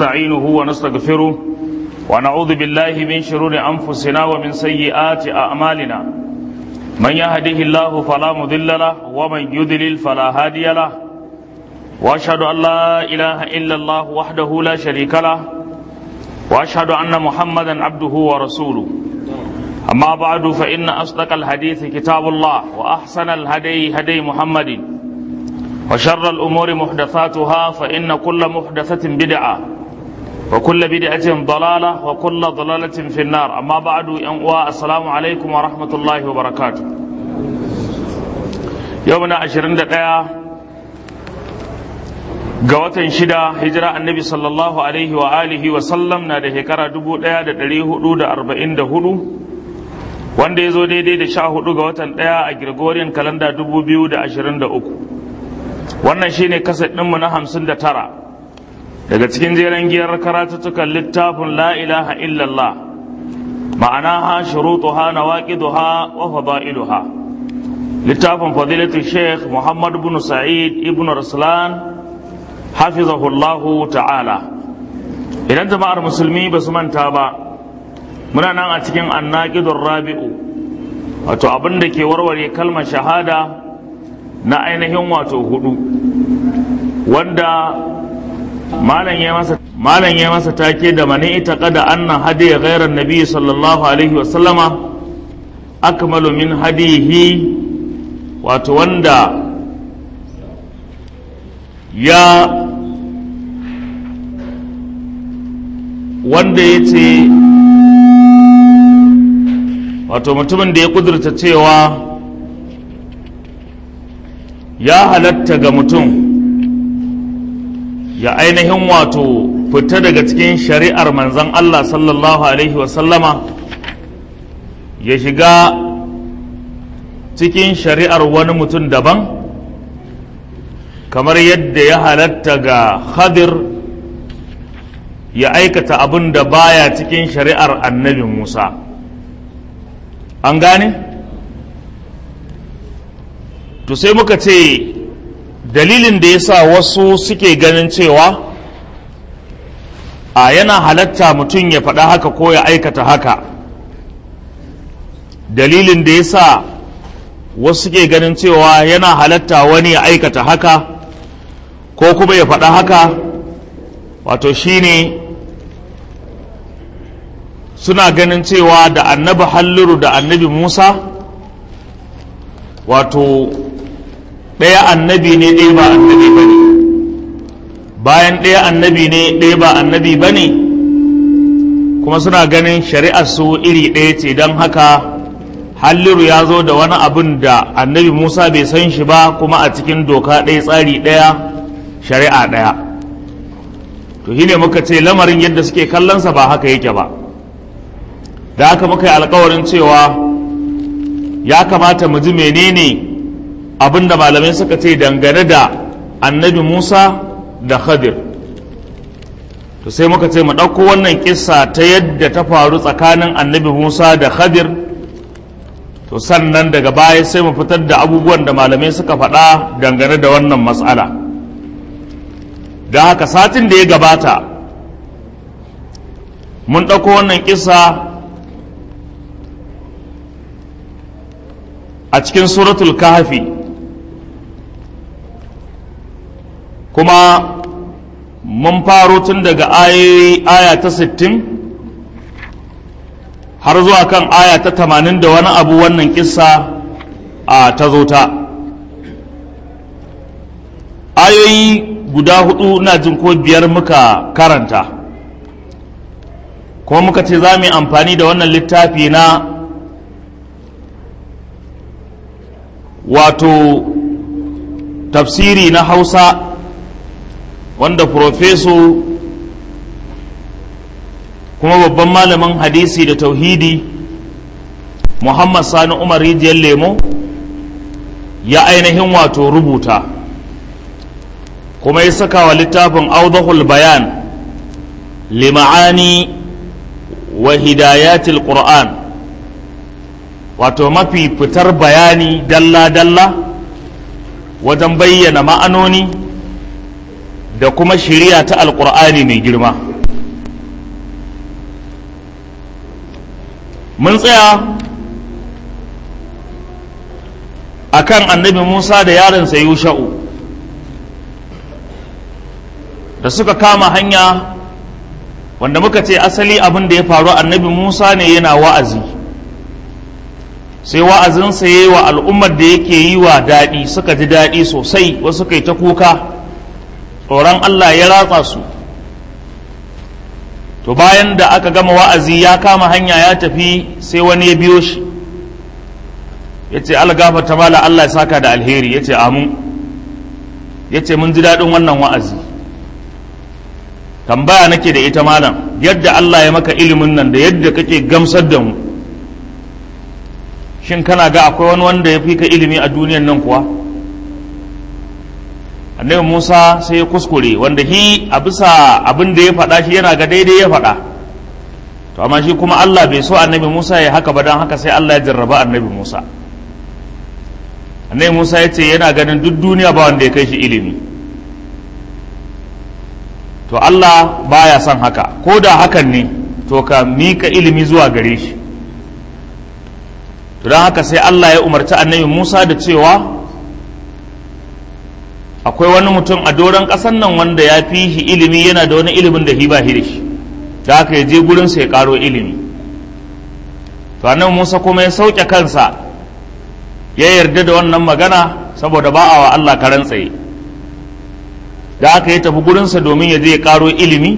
ونستعينه ونستغفره ونعوذ بالله من شرور أنفسنا ومن سيئات أعمالنا من يهده الله فلا مضل له ومن يضلل فلا هادي له واشهد ان لا اله الا الله وحده لا شريك له واشهد ان محمدا عبده ورسوله اما بعد فان اصدق الحديث كتاب الله واحسن الهدي هدي محمد وشر الامور محدثاتها فان كل محدثه بدعه وكل بدعه ضلاله وكل ضلاله في النار اما بعد السلام عليكم ورحمه الله وبركاته يومنا 21 ga watan shida hijira annabi sallallahu alaihi wa alihi wa sallam na da shekara dubu ɗaya da ɗari hudu da arba'in da hudu wanda ya zo daidai da sha hudu ga watan ɗaya a Gregorian kalanda dubu biyu da ashirin da uku wannan shine kaset ɗinmu na hamsin da tara daga cikin jeren giyar karatuttukan littafin la ilaha illallah ma'anaha shurutuha nawaqiduha wa fadailuha littafin fadilatu sheikh muhammad ibn sa'id ibn raslan hafizahullahu ta'ala idan jama'ar musulmi ba su manta ba muna nan a cikin annaqidun rabi'u wato abin da ke warware kalmar shahada na ainihin wato hudu wanda malam ya masa malam ya masa take da mani ita kada anna hadiya ghairan nabi sallallahu alaihi wa sallama akmalu min hadihi wato wanda ya wanda ya ce wato mutumin da ya kudurta cewa ya halatta ga mutum ya ainihin wato fita daga cikin shari'ar manzan Allah sallallahu Alaihi wasallama ya shiga cikin shari'ar wani mutum daban kamar yadda ya halatta ga Khadir ya aikata abin da baya cikin shari'ar annabi Musa an gane? to sai muka ce dalilin da ya sa wasu suke ganin cewa a yana halatta mutum ya faɗa haka ko ya aikata haka dalilin da ya sa wasu suke ganin cewa yana halatta wani ya aikata haka ko kuma ya faɗa haka wato shine suna ganin cewa da annabi halluru da annabi musa wato ɗaya annabi ne ɗaya ba annabi ba ne bayan ɗaya annabi ne ɗaya ba annabi ba ne kuma suna ganin shari'ar su iri ɗaya ce don haka halliru ya zo da wani abin da annabi musa bai san shi ba kuma a cikin doka ɗaya tsari ɗaya shari'a ɗaya to shi ne muka ce lamarin yadda suke kallonsa ba haka yake ba da haka muka yi alkawarin cewa ya kamata mu ji menene abin da malamai suka ce dangane da annabi musa da khadir to sai muka ce mu ɗauko wannan kissa ta yadda ta faru tsakanin annabi musa da khadir to sannan daga baya sai mu fitar da abubuwan da malamai suka faɗa dangane da wannan matsala da haka satin da ya gabata mun ɗauko wannan kissa a cikin suratul kahfi kuma mun faro tun daga aya ta sittin har zuwa kan aya ta tamanin da wani abu wannan kissa a ta zo ta ayoyi guda hudu na jin ko biyar muka karanta kuma muka ce za mu yi amfani da wannan littafi na wato tafsiri na hausa wanda profeso kuma babban malamin hadisi da tauhidi muhammad sani umar rijiyar lemo ya ainihin wato rubuta kuma ya saka wa littafin audahul bayan lima'ani wa hidayatil qur'an wato mafi fitar bayani dalla-dalla wajen bayyana ma'anoni da kuma shiriya ta alkur'ani mai girma mun tsaya akan annabi musa da yaronsa yusha'u da suka kama hanya wanda muka ce asali abin da ya faru annabi musa ne yana wa'azi sai wa'azinsa ya yi wa al'ummar da yake yi wa daɗi suka ji daɗi sosai wasu kai ta kuka tsoron allah ya ratsa su to bayan da aka gama wa'azi ya kama hanya ya tafi sai wani ya biyo shi ya ce ta mala allah ya saka da alheri ya ce amin ya ce mun ji daɗin wannan wa'azi tambaya nake da ita malam yadda Allah ya maka ilimin nan da yadda kake gamsar da mu shin kana ga akwai wani wanda ya fi ka ilimi a duniyan nan kuwa annabi Musa sai ya kuskure wanda shi a bisa abin da ya faɗa shi yana ga daidai ya faɗa to amma shi kuma Allah bai so annabi Musa ya haka ba don haka sai Allah ya jarraba annabi Musa annabi Musa ya ce yana ganin duk duniya ba wanda ya kai shi ilimi to Allah baya son haka ko da hakan ne to ka mika ilimi zuwa gare shi to don haka sai Allah ya umarci annabi Musa da cewa akwai wani mutum a doron ƙasan nan wanda ya fi shi ilimi yana da wani ilimin da shi ba shi da shi da haka ya je gurinsa ya ƙaro ilimi to annabi Musa kuma ya sauke kansa ya yarda da wannan magana saboda ba a wa Allah karan tsaye da aka yi tafi gurinsa domin ya je ya karo ilimi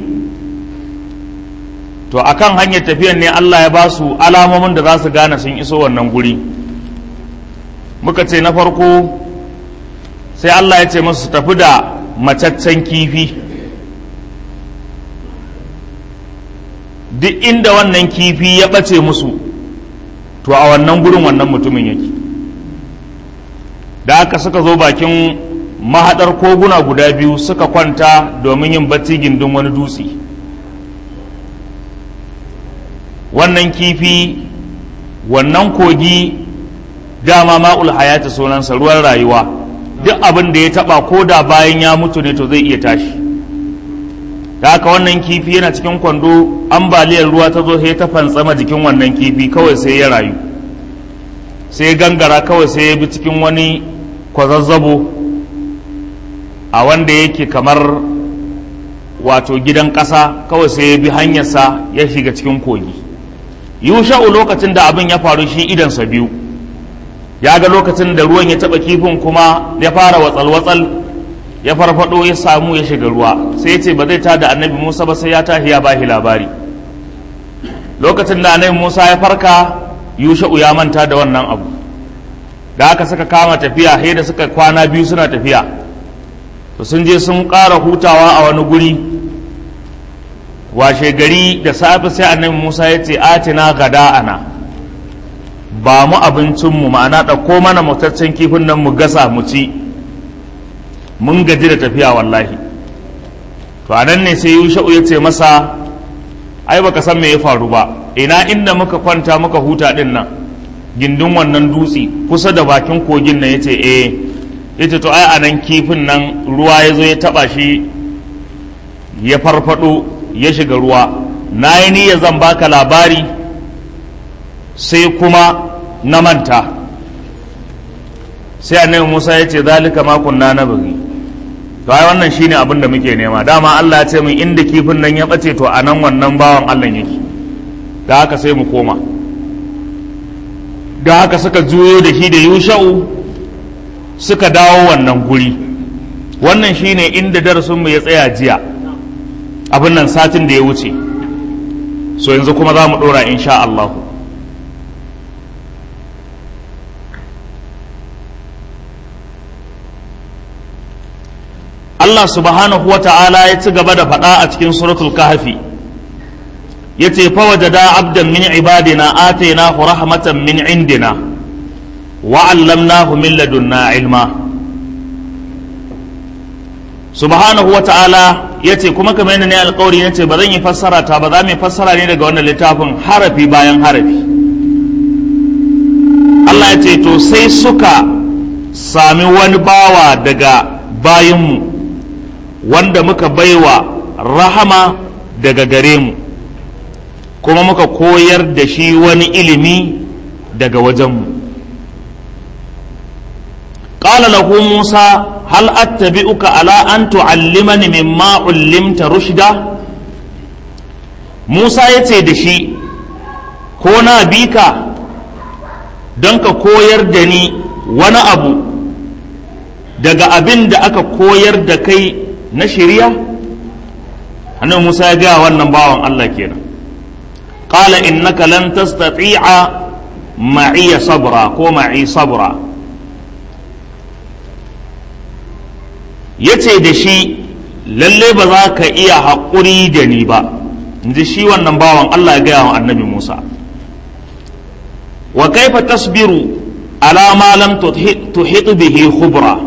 to akan hanyar tafiyan ne Allah ya ba su alamomin da za su gane sun iso wannan guri muka ce na farko sai Allah ya ce masu tafi da macaccen kifi duk inda wannan kifi ya ɓace musu to a wannan gurin wannan mutumin yake da aka suka zo bakin mahaɗar koguna guda biyu suka kwanta domin yin bacci gindin wani dutse wannan kifi wannan kogi dama ma'ul hayati sunansa ruwan rayuwa duk abin da ya taba ko da bayan ya mutu ne to zai iya tashi da haka wannan kifi yana cikin kwando ambaliyar ruwa ta zo sai ta fantsama jikin wannan kifi kawai sai ya rayu sai gangara kawai sai ya bi cikin wani kwazazzabo a wanda yake kamar wato gidan ƙasa kawai sai ya bi hanyarsa ya shiga cikin kogi yusha'u lokacin da abin ya faru shi idansa biyu ya ga lokacin da ruwan ya taɓa kifin kuma ya fara watsal-watsal ya farfado ya samu ya shiga ruwa sai ya ce ba zai tada annabi musa ba sai ya tashi ya bashi labari lokacin da annabi musa ya farka yusha'u ya manta da wannan abu da aka suka kama tafiya sai da suka kwana biyu suna tafiya to sun je sun ƙara hutawa a wani guri washe gari da safe sai annabi musa ya ce atina gada'ana ba mu abincinmu ma'ana ɗauko mana mutaccen kifin nan mu gasa mu ci mun gaji da tafiya wallahi to a nan ne sai yusha'u ya ce masa ai baka san me ya faru ba ina inda muka kwanta muka huta din nan gindin wannan dutse kusa da bakin kogin nan yace eh yace to ai anan kifin nan ruwa ya zo ya taba shi ya farfado ya shiga ruwa na yi niyya zan baka labari sai kuma na manta sai annabi Musa ya ce zalika ma kunna na bari to ai wannan shine abin da muke nema dama Allah ya ce min inda kifin nan ya bace to anan wannan bawan Allah yake da haka sai mu koma da haka suka juyo da shi da yusha'u suka dawo wannan guri wannan shine inda darasinmu ya tsaya jiya abin nan satin da ya wuce so yanzu kuma za mu ɗora insha Allah Allah subhanahu wa ta'ala ya ci gaba da faɗa a cikin suratul kahfi ya ce fawajada abdan min ibadina atainahu rahmatan min indina wa allamnahu min ladunna ilma subhanahu wa ta'ala ya ce kuma kamar yadda ne alkawari ya ce ba zan yi fassara ta ba za mu yi fassara ne daga wannan littafin harafi bayan harafi Allah ya ce to sai suka sami wani bawa daga bayanmu wanda muka baiwa rahama daga gare mu kuma muka koyar da shi wani ilimi daga wajenmu qala lahu musa hal attabi'uka ala an tu'allimani mimma ullimta rushda musa yace da shi ko na bi ka don ka koyar da ni wani abu daga abin da aka koyar da kai na shirya annabi musa ya gaya wannan bawan allah kenan qala innaka lan tastati'a ma'iya sabra ko ma'i sabra yace da shi lalle ba za ka iya haƙuri da ni ba inji shi wannan bawan allah ya gaya wa annabi musa wa kaifa tasbiru ala ma lam tuhit bihi khubra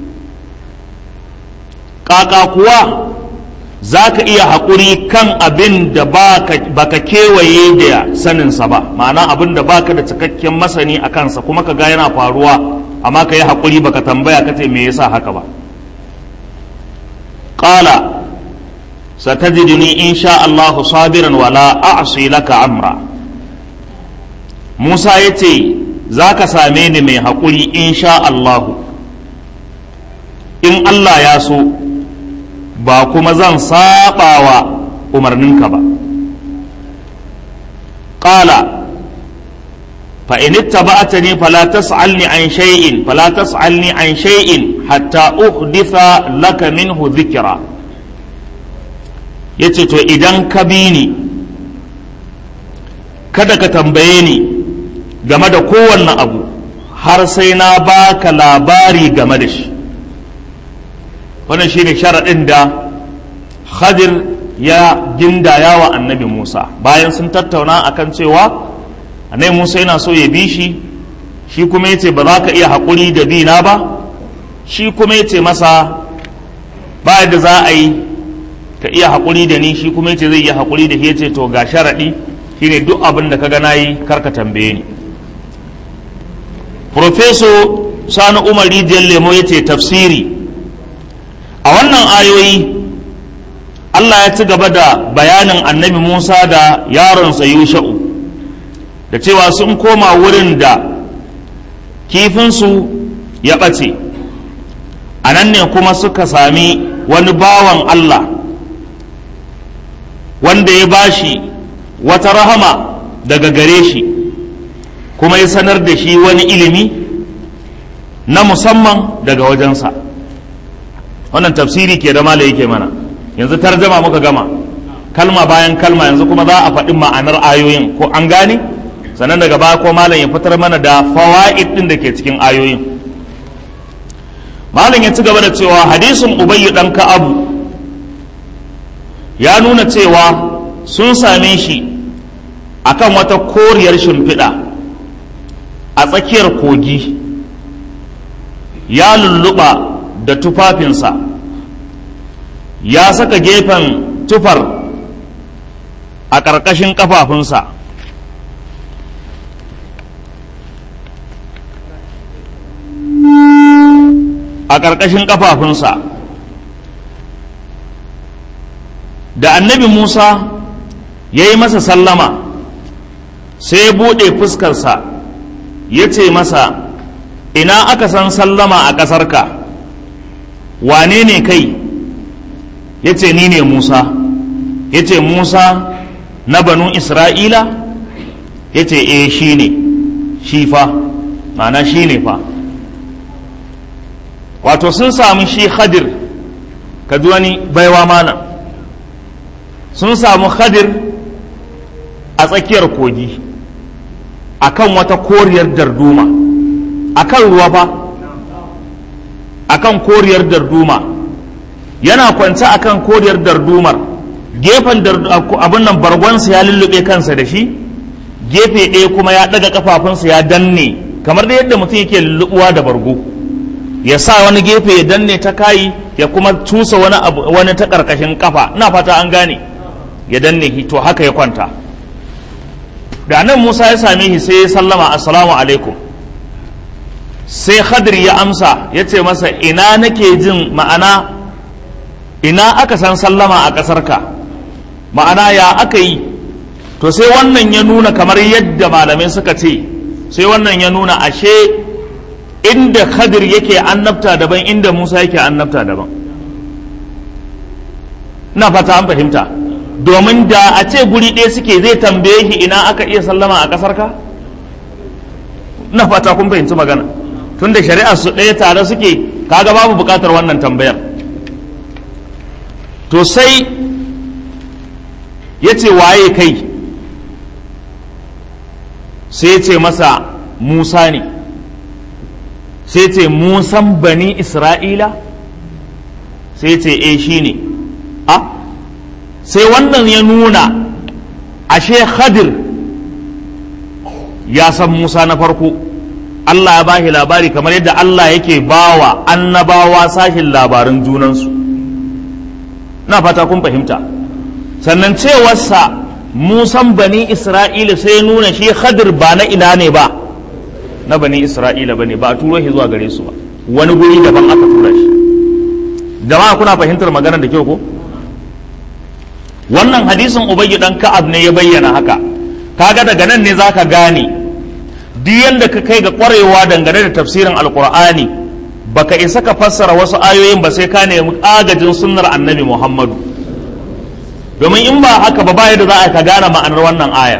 kaka kuwa za ka iya haƙuri kan abin da baka kewaye da saninsa ba ma'ana abin da baka da cikakken masani a kansa kuma ka ga yana faruwa amma ka yi haƙuri baka tambaya ka ce me yasa haka ba ƙala satajiduni in sha Allahu sabiran wala a'si laka amra Musa ya ce za ka same ni mai haƙuri in sha Allahu in Allah ya so ba kuma zan saba wa umarninka ba ƙala فإن اتبعتني فلا تسألني عن شيء فلا تسألني عن شيء حتى أحدث لك منه ذكرا yace to idan ka bi ni kada ka tambaye ni game da kowanne abu har sai na baka labari game da shi wannan shine sharaɗin da Khadir ya gindaya wa annabi Musa bayan sun tattauna akan cewa annabi Musa yana so ya bi shi shi kuma yace ba za ka iya haƙuri da bi na ba shi kuma yace masa ba yadda za a yi ka iya haƙuri da ni shi kuma yace zai iya haƙuri da shi yace to ga sharaɗi shine duk abin da ka ga nayi kar ka tambaye ni Profeso Sani Umar Rijiyar Lemo yace tafsiri a wannan ayoyi Allah ya ci gaba da bayanin annabi Musa da yaronsa Yusha'u da cewa sun koma wurin da kifinsu ya ɓace a nan ne kuma suka sami wani bawan Allah wanda ya bashi wata rahama daga gare shi kuma ya sanar da shi wani ilimi na musamman daga wajensa wannan tafsiri ke da mala yake mana yanzu tarjama muka gama kalma bayan kalma yanzu kuma za a faɗi ma'anar ayoyin ko an gane sannan daga baya ko malam ya fitar mana da fawaid din da ke cikin ayoyin malam ya ci gaba da cewa hadisin ubayyu dan ka'abu ya nuna cewa sun same shi akan wata koriyar shimfiɗa a tsakiyar kogi ya lulluɓa da tufafinsa ya saka gefen tufar a ƙarƙashin ƙafafunsa a ƙarƙashin ƙafafunsa da annabi musa ya yi masa sallama sai ya buɗe fuskarsa ya ce masa ina aka san sallama a ƙasarka wane ne kai ya ce ni ne musa ya ce musa na banu isra'ila ya ce e shi ne shi fa ma'ana shi ne fa wato sun samu shi khadir ka ji wani baiwa mana sun samu khadir a tsakiyar kogi akan wata koriyar darduma akan ruwa fa akan koriyar darduma yana kwance akan koriyar dardumar gefen abin nan bargonsa ya lullube kansa da shi gefe ɗaya kuma ya ɗaga kafafunsa ya danne kamar da yadda mutum yake lullubuwa da bargo ya sa wani gefe ya danne ta kayi ya kuma tusa wani abu wani ta karkashin kafa ina fata an gane ya danne shi to haka ya kwanta da nan Musa ya same shi sai ya sallama assalamu alaikum sai Khadir ya amsa ya ce masa ina nake jin ma'ana ina aka san sallama a ƙasarka ma'ana ya aka yi to sai wannan ya nuna kamar yadda malamai suka ce sai wannan ya nuna ashe inda khadir yake annabta daban inda musa yake annabta daban na fata an fahimta domin da a ce guri ɗaya suke zai tambaye shi ina aka iya sallama a ƙasar ka na fata kun fahimci magana tun da shari'ar su ɗaya tare suke kaga babu buƙatar wannan tambayar to sai ya ce waye kai sai ya ce masa musa ne sai ce musan bani isra'ila sai ce e shi ne a sai wannan ya nuna ashe khadir ya san musa na farko Allah ya bashi labari kamar yadda Allah yake bawa annabawa sashin labarin junansu na fata kun fahimta sannan cewarsa musan bani isra'ila sai nuna shi khadir ba na ina ne ba na bani isra'ila ba ne ba a turo shi zuwa gare su ba wani guri daban aka tura shi jama'a kuna fahimtar maganar da kyau ko wannan hadisin ubayyi dan ka'ab ne ya bayyana haka kaga daga nan ne zaka gane duk yanda ka kai ga kwarewa dangane da tafsirin alqur'ani baka isa ka fassara wasu ayoyin ba sai ka nemi agajin sunnar annabi muhammadu domin in ba haka ba baya da za a ka gane ma'anar wannan ayar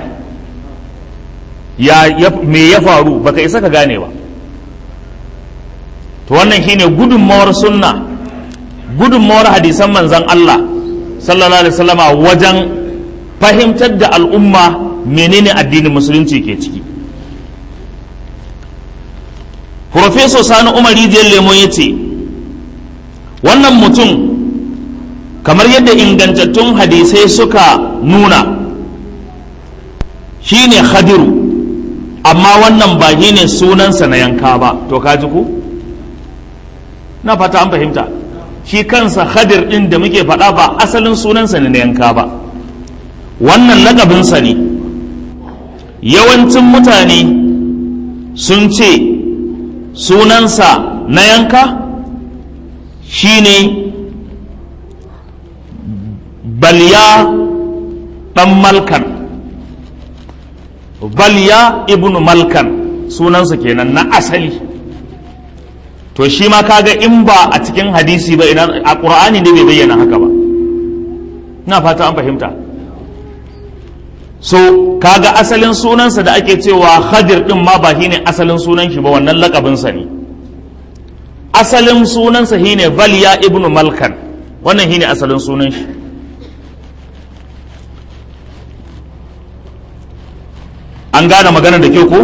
ya me ya faru baka isa ka gane ba to wannan shine gudunmawar sunna gudunmawar hadisan manzon Allah sallallahu alaihi wasallama wajen fahimtar da al'umma menene addinin musulunci ke ciki Profesor Sani Umar Rijiyar Lemo ya ce wannan mutum kamar yadda ingantattun hadisai suka nuna shine khadiru amma wannan ba shi ne sunansa na yanka ba to kaji ku na fata an fahimta shi kansa khadir ɗin da muke faɗa ba asalin sunansa ne na yanka ba wannan lakabinsa ne yawancin mutane sun ce sunansa na yanka shine balya ɗan malkan balya ibnu malkan sunansa kenan na asali to shi ma kaga in ba a cikin hadisi ba ina a qur'ani ne bai bayyana haka ba ina fata an fahimta so kaga asalin sunansa da ake cewa khadir din ma ba shine asalin sunan shi ba wannan lakabinsa ne asalin sunansa shine balya ibnu malkan wannan shine asalin sunan shi an gane magana da kyau ko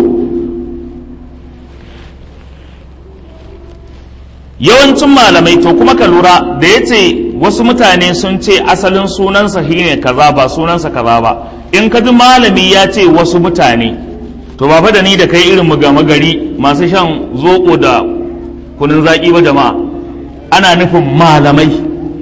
yawancin malamai to kuma ka lura da ya ce wasu mutane sun ce asalin sunansa shine kaza ba sunansa kaza ba in ka ji malami ya ce wasu mutane to ba fa da ni da kai irin mu gama gari masu shan zoɓo da kunun zaƙi ba jama'a ana nufin malamai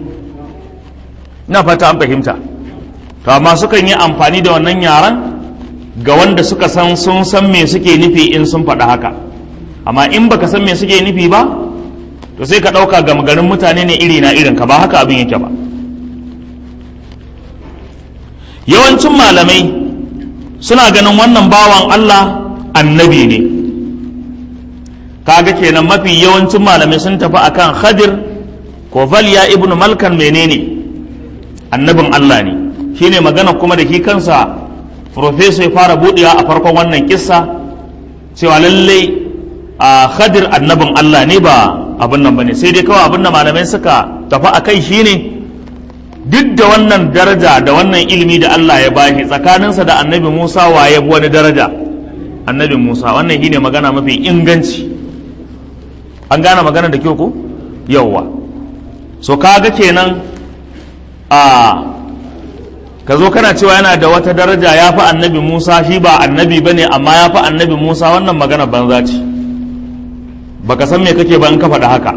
na fata an fahimta to amma sukan yi amfani da wannan yaran ga wanda suka san sun san me suke nufi in sun faɗa haka amma in baka san me suke nufi ba to sai ka ɗauka gama garin mutane ne iri na irin ka ba haka abin yake ba yawancin malamai suna ganin wannan bawan Allah annabi ne kaga kenan mafi yawancin malamai sun tafi akan khadir ko valya ibnu malkan menene annabin Allah ne shine magana kuma da shi kansa professor ya fara buɗewa a farkon wannan kissa cewa lallai a khadir annabin Allah ne ba abin nan bane sai dai kawai abin da malamai suka tafi a kai shine duk da wannan daraja da wannan ilimi da Allah ya bashi tsakaninsa da annabi Musa waye wani daraja annabi Musa wannan shine magana mafi inganci an gane magana da kyau ko yawwa so kaga kenan a ka zo kana cewa yana da wata daraja ya fi annabi Musa shi ba annabi bane amma ya fi annabi Musa wannan magana banza ce baka san me kake ba in ka faɗa haka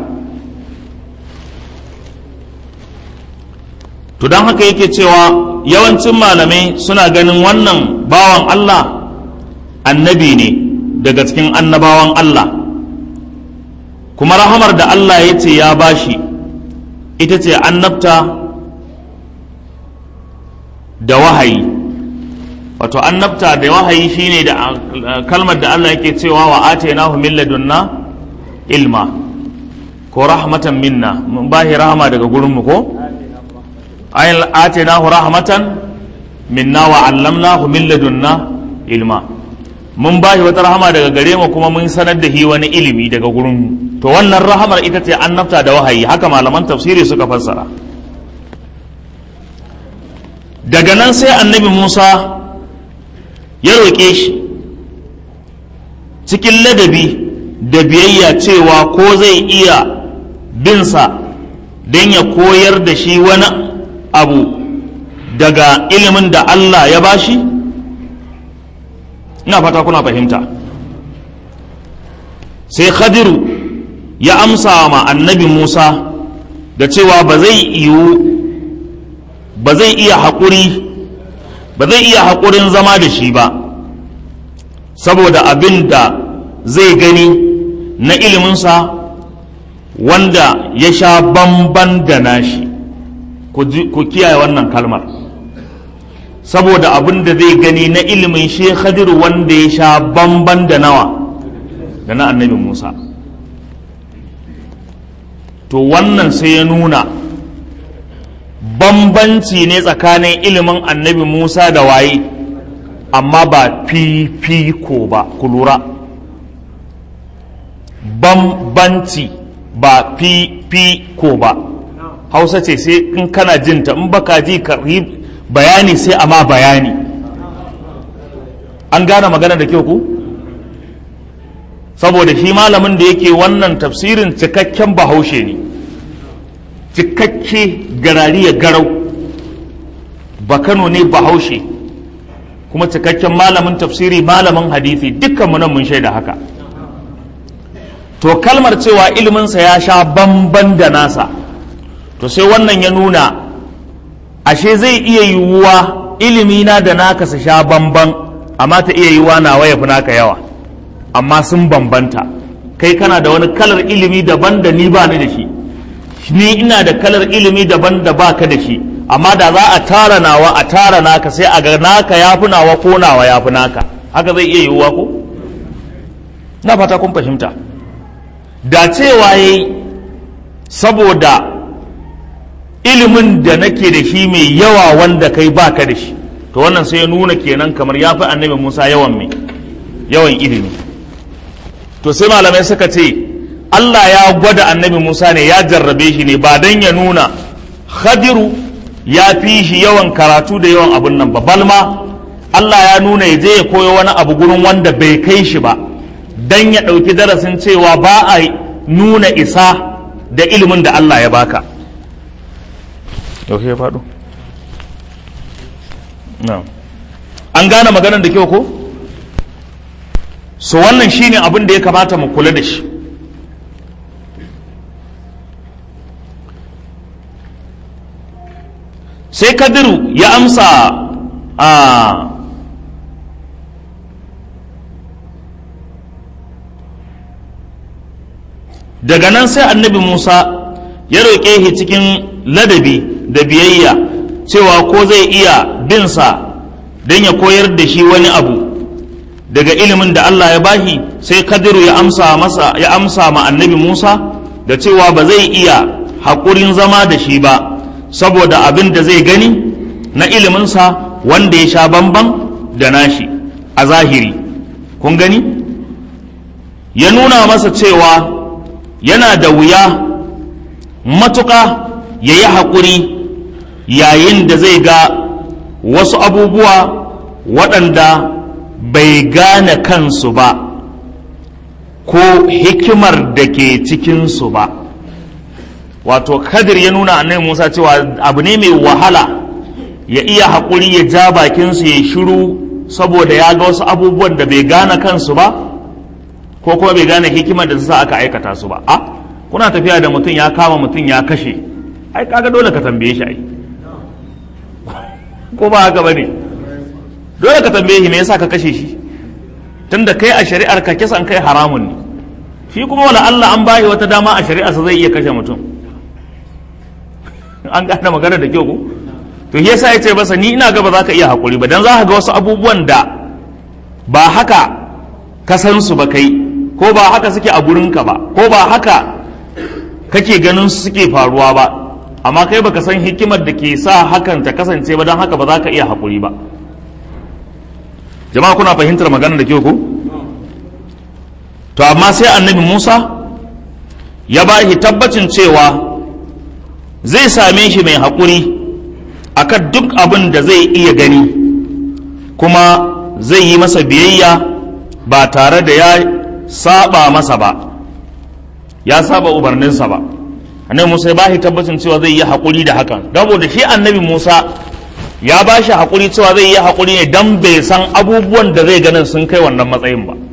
to don haka yake cewa yawancin malamai suna ganin wannan bawan Allah annabi ne daga cikin annabawan Allah kuma rahamar da Allah ya ce ya bashi ita ce annabta da wahayi wato annabta da wahayi shine da kalmar da Allah yake cewa wa atainahu min ladunna ilma ko rahmatan minna mun bahi rahama daga gurinmu ko ayin atainahu rahmatan minna wa allamnahu min ladunna ilma mun bashi wata rahama daga gare mu kuma mun sanar da shi wani ilimi daga gurinmu to wannan rahamar ita ce annabta da wahayi haka malaman tafsiri suka fassara daga nan sai annabi Musa ya roƙe shi cikin ladabi da biyayya cewa ko zai iya binsa don ya koyar da shi wani abu daga ilimin da Allah ya bashi ina fata kuna fahimta sai khadiru ya amsa ma annabi Musa da cewa ba zai yiwu ba zai iya haƙuri ba zai iya haƙurin zama da shi ba saboda abin da zai gani na iliminsa wanda ya sha bamban da nashi ku kiyaye wannan kalmar saboda abin da zai gani na ilimin shi khadiru wanda ya sha bamban da nawa da na annabi musa to wannan sai ya nuna bambanci ne tsakanin ilimin annabi Musa da waye amma ba fifiko ba ku lura bambanci ba fifiko ba hausa ce sai in kana jinta in baka ji karhi bayani sai amma bayani an gane magana da kyau ku saboda shi malamin da yake wannan tafsirin cikakken bahaushe ne cikakke garari ya garau ba kano ne bahaushe kuma cikakken malamin tafsiri malamin hadisi dukkanmu nan mun shaida haka to kalmar cewa iliminsa ya sha bamban da nasa to sai wannan ya nuna ashe zai iya yiwuwa ilimina da naka su sha bamban amma ta iya yiwuwa nawa ya fi naka yawa amma sun bambanta kai kana da wani kalar ilimi daban da ni ba ni da shi ni ina da kalar ilimi daban da baka da shi amma da za a tara nawa a tara naka sai a ga naka ya fi nawa ko nawa ya fi naka haka zai iya yiwuwa ko na fata kun fahimta da cewa yayi saboda ilimin da nake da shi mai yawa wanda kai baka da shi to wannan sai ya nuna kenan kamar ya fi annabi musa yawan mai yawan ilimi to sai malamai suka ce Allah ya gwada annabi Musa ne ya jarrabe shi ne ba don ya nuna khadiru ya fi shi yawan karatu da yawan abun nan ba balma Allah ya nuna ya je ya koyo wani abu gurin wanda bai kai shi ba don ya ɗauki darasin cewa ba a nuna isa da ilimin da Allah ya baka ya faɗo an gane maganar da kyau ko so wannan shine abin da ya kamata mu kula da shi sai kadiru ya amsa a daga nan sai annabi musa ya roƙe shi cikin ladabi da biyayya cewa ko zai iya binsa don ya koyar da shi wani abu daga ilimin da allah ya bashi sai kadiru ya amsa masa ya amsa ma annabi musa da cewa ba zai iya haƙurin zama da shi ba saboda abin da zai gani na iliminsa wanda ya sha bamban da nashi a zahiri kun gani ya nuna masa cewa yana da wuya matuƙa ya yi haƙuri yayin da zai ga wasu abubuwa waɗanda bai gane kansu ba ko hikimar da ke cikinsu ba wato kadir ya nuna annabi musa cewa abu ne mai wahala ya iya haƙuri ya ja bakinsu ya shiru saboda ya ga wasu abubuwan da bai gane kansu ba ko kuma bai gane hikimar da sa aka aikata su ba a kuna tafiya da mutum ya kama mutum ya kashe ai kaga dole ka tambaye shi ai ko ba haka bane dole ka tambaye shi me yasa ka kashe shi tunda kai a shari'ar ka kisan kai haramun ne shi kuma wala Allah an bashi wata dama a shari'arsa zai iya kashe mutum an gane magana da kyau ko to shi yasa yace masa ni ina ga ba za ka iya hakuri ba dan za ka ga wasu abubuwan da ba haka ka san su ba kai ko ba haka suke a gurinka ba ko ba haka kake ganin su suke faruwa ba amma kai baka san hikimar da ke sa hakan ta kasance ba don haka ba za ka iya hakuri ba jama'a kuna fahimtar magana da kyau ko to amma sai annabi Musa ya ba shi tabbacin cewa zai same shi mai haƙuri akan duk abin da zai iya gani kuma zai yi masa biyayya ba tare da ya saba masa ba ya saba umarninsa ba annabi Musa ya ba shi tabbacin cewa zai yi haƙuri da hakan saboda shi annabi Musa ya ba shi haƙuri cewa zai yi haƙuri ne dan bai san abubuwan da zai ganin sun kai wannan matsayin ba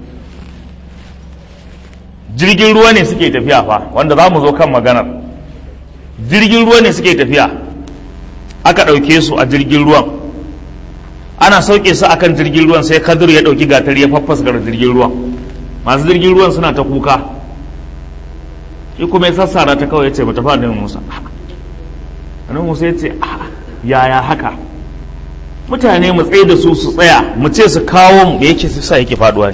jirgin ruwa ne suke tafiya fa wanda za mu zo kan maganar jirgin ruwa ne suke tafiya aka ɗauke su a jirgin ruwan ana sauke su akan jirgin ruwan sai kadir ya ɗauki gatar ya faffasgar jirgin ruwan masu jirgin ruwan suna ta kuka shi kuma ya sassara ta kawai ya ce mata fadin musa annabi musa ya ce yaya haka mutane mu tsaye da su su tsaya mu ce su kawo mu yake su sa yake faduwa ne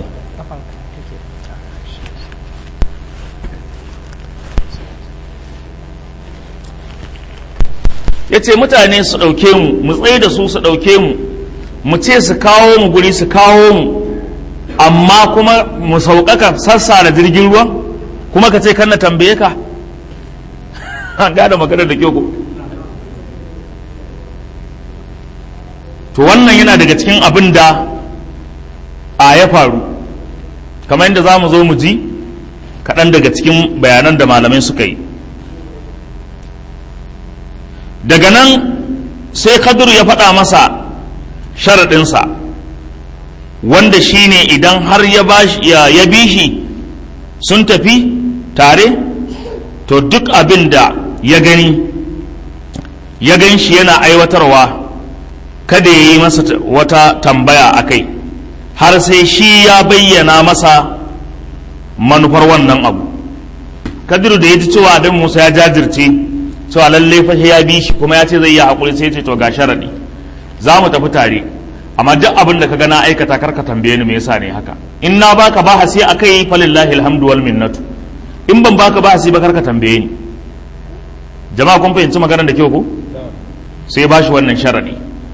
ya ce mutane su ɗauke mu mu tsaye da su su ɗauke mu mu ce su kawo mu guri su kawo mu amma kuma mu sauƙaƙa sassa da jirgin ruwa kuma ka ce kan na tambaye ka an gada maganar da kyau ko to wannan yana daga cikin abin da a ya faru kamar yadda za mu zo mu ji kaɗan daga cikin bayanan da malamai suka yi daga nan sai kadur ya faɗa masa sharaɗinsa wanda shi ne idan har ya bi shi sun tafi tare to duk abin da ya gani ya gan shi yana aiwatarwa kada ya yi masa wata tambaya a kai har sai shi ya bayyana masa manufar wannan abu kadiru da ya ji cewa abin musa ya jajirce cewa lallai fa ya bi shi kuma ya ce zai yi haƙuri sai ce to ga sharaɗi za mu tafi tare amma duk abin da ka ga na aikata kar ka tambaye ni me yasa ne haka in na baka bahasi akai falillahi alhamdu wal minnatu in ban baka bahasi ba kar ka tambaye ni jama'a kun fahimci maganar da kyau ko sai ba shi wannan sharaɗi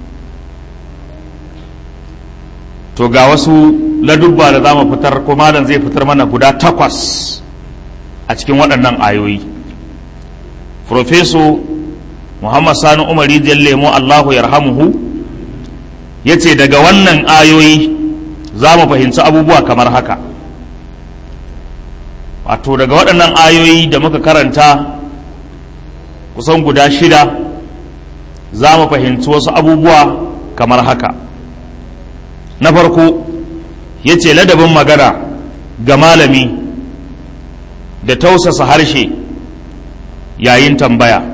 to ga wasu ladubba da za mu fitar ko malam zai fitar mana guda takwas a cikin waɗannan ayoyi Profeso Muhammad Sani Umari lemo Allahu yarhamuhu ya ce daga wannan ayoyi za mu fahimci abubuwa kamar haka wato daga waɗannan ayoyi da muka karanta kusan guda shida za mu fahimci wasu abubuwa kamar haka na farko ya ce ladabin magana ga malami da tausasa harshe yayin tambaya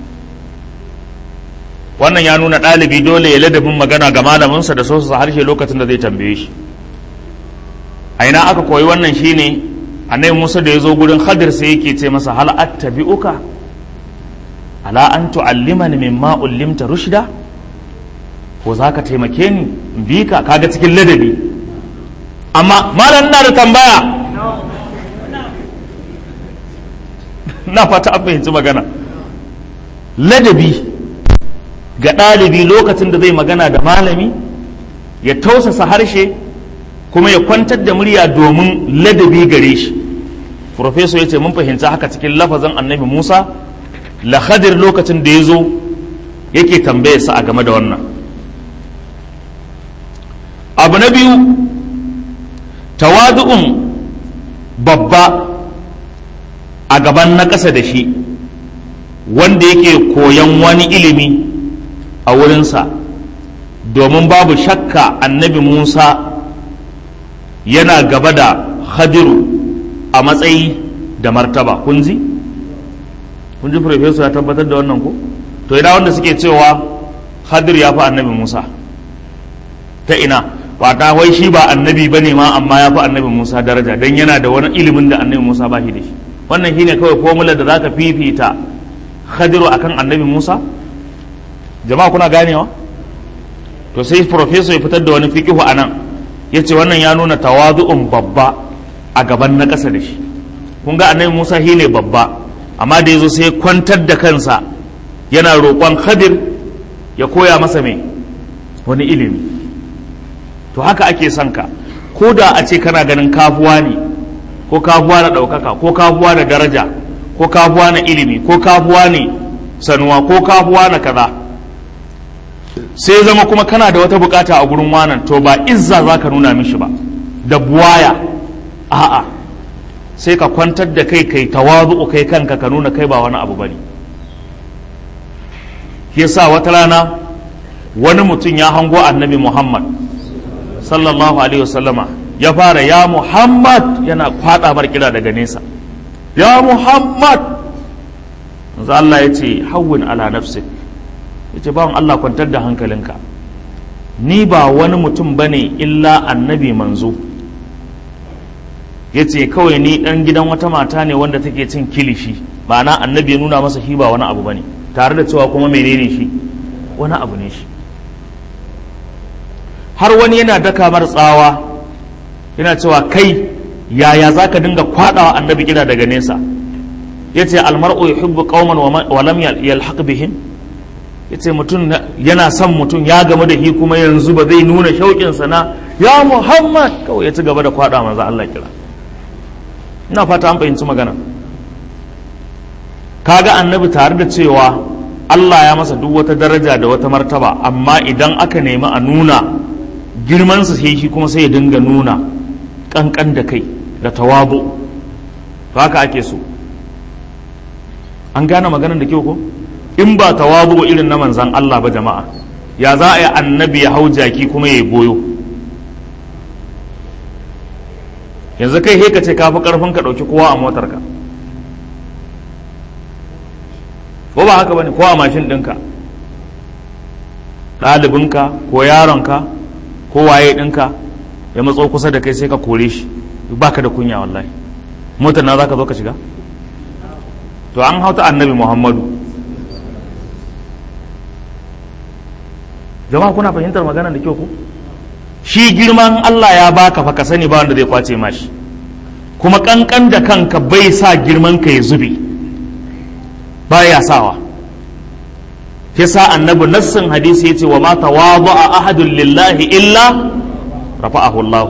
wannan ya nuna ɗalibi dole ya ladabin magana ga malaminsa da tausasa harshe lokacin da zai tambaye shi a ina aka koyi wannan shine annabi musa da ya zo gurin hadir sai yake ce masa hal attabi'uka ala an tu'allimani mimma ullimta rushda ko za ka taimake ni bi ka kaga cikin ladabi amma malam na da tambaya na fata an fahimci magana ladabi ga ɗalibi lokacin da zai magana da malami ya tausasa harshe kuma ya kwantar da murya domin ladabi gare shi Profesor ya ce mun fahimci haka cikin lafazin annabi musa lahadir lokacin da ya zo yake tambayarsa a game da wannan abu na biyu tawadu'un babba a gaban na ƙasa da shi wanda yake koyan wani ilimi a wurinsa domin babu shakka annabi musa yana gaba da hadiru a matsayi da martaba kun ji? kun ji professor ya tabbatar da wannan ko to ina wanda suke cewa hadir ya fi annabi musa ta ina ba ta wai shi ba annabi bane ma amma ya fi annabi musa daraja don yana da wani ilimin da annabi musa ba shi da shi wannan shine kawai formula da zaka fifita khadiru akan annabi musa jama'a kuna ganewa to sai professor ya fitar da wani fikihu a nan ya ce wannan ya nuna tawazu'un babba a gaban na ƙasa da shi kun ga annabi musa shi ne babba amma da ya zo sai kwantar da kansa yana roƙon khadir ya koya masa mai wani ilimi to haka ake son ka ko da a ce kana ganin kafuwa ne ko kafuwa na ɗaukaka ko kafuwa na daraja ko kafuwa na ilimi ko kafuwa ne sanuwa ko kafuwa na kaza sai zama kuma kana da wata bukata a gurin wanan to ba izza za ka nuna mishi ba da buwaya a'a sai ka kwantar da kai kai tawazu kai kanka ka nuna kai ba wani abu bane yasa wata rana wani mutum ya hango annabi muhammad sallallahu alaihi wasallama ya fara ya muhammad yana kwada bar kira daga nesa ya muhammad manzo Allah ya ce hawwin ala nafsik ya ce bawan Allah kwantar da hankalinka ni ba wani mutum bane illa annabi manzo ya ce kawai ni dan gidan wata mata ne wanda take cin kilishi ma'ana annabi ya nuna masa shi ba wani abu bane tare da cewa kuma menene shi wani abu ne shi har wani yana daka mar tsawa yana cewa kai yaya za ka dinga kwadawa annabi kira daga nesa ya ce almar'u yuhibbu qauman wa lam yalhaq bihim ya ce mutum yana son mutum ya gamu da shi kuma yanzu ba zai nuna shauƙinsa na ya muhammad kawai ya ci gaba da kwada manzo Allah kira ina fata an fahimci magana kaga annabi tare da cewa Allah ya masa duk wata daraja da wata martaba amma idan aka nemi a nuna girmansa sai shi kuma sai ya dinga nuna kankan da kai da tawabu to haka ake so an gane maganar da kyau ko in ba tawabu irin na manzan Allah ba jama'a ya za a yi annabi ya hau jaki kuma ya goyo yanzu kai he ka ce ka fi karfin ka ɗauki kowa a motarka ko ba haka bane ko a mashin ɗinka ɗalibinka ko yaronka ko waye ɗinka ya matso kusa da kai sai ka kore shi baka da kunya wallahi motar na za ka zo ka shiga to an hauta annabi muhammadu jama'a kuna fahimtar magana da kyau ku shi girman allah ya baka fa ka sani ba wanda zai kwace mashi kuma kankan da kanka bai sa girman ka ya zube baya sawa ke sa annabi nassin hadisi yace wa ma tawada'a ahadun lillahi illa rafa'ahu Allah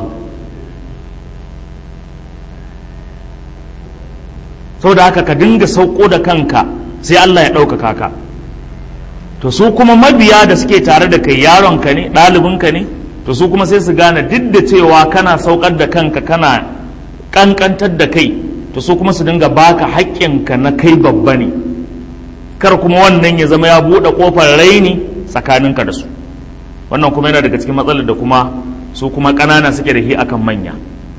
da haka ka dinga sauko da kanka sai Allah ya ɗaukaka ka to su kuma mabiya da suke tare da kai yaronka ne ɗalibinka ne to su kuma sai su gane duk da cewa kana saukar da kanka kana ƙanƙantar da kai to su kuma su dinga baka haƙƙinka na kai babba ne kar kuma wannan ya zama ya buɗe ƙofar raini tsakaninka da su wannan kuma yana daga cikin matsalar da kuma su kuma ƙanana suke da shi akan manya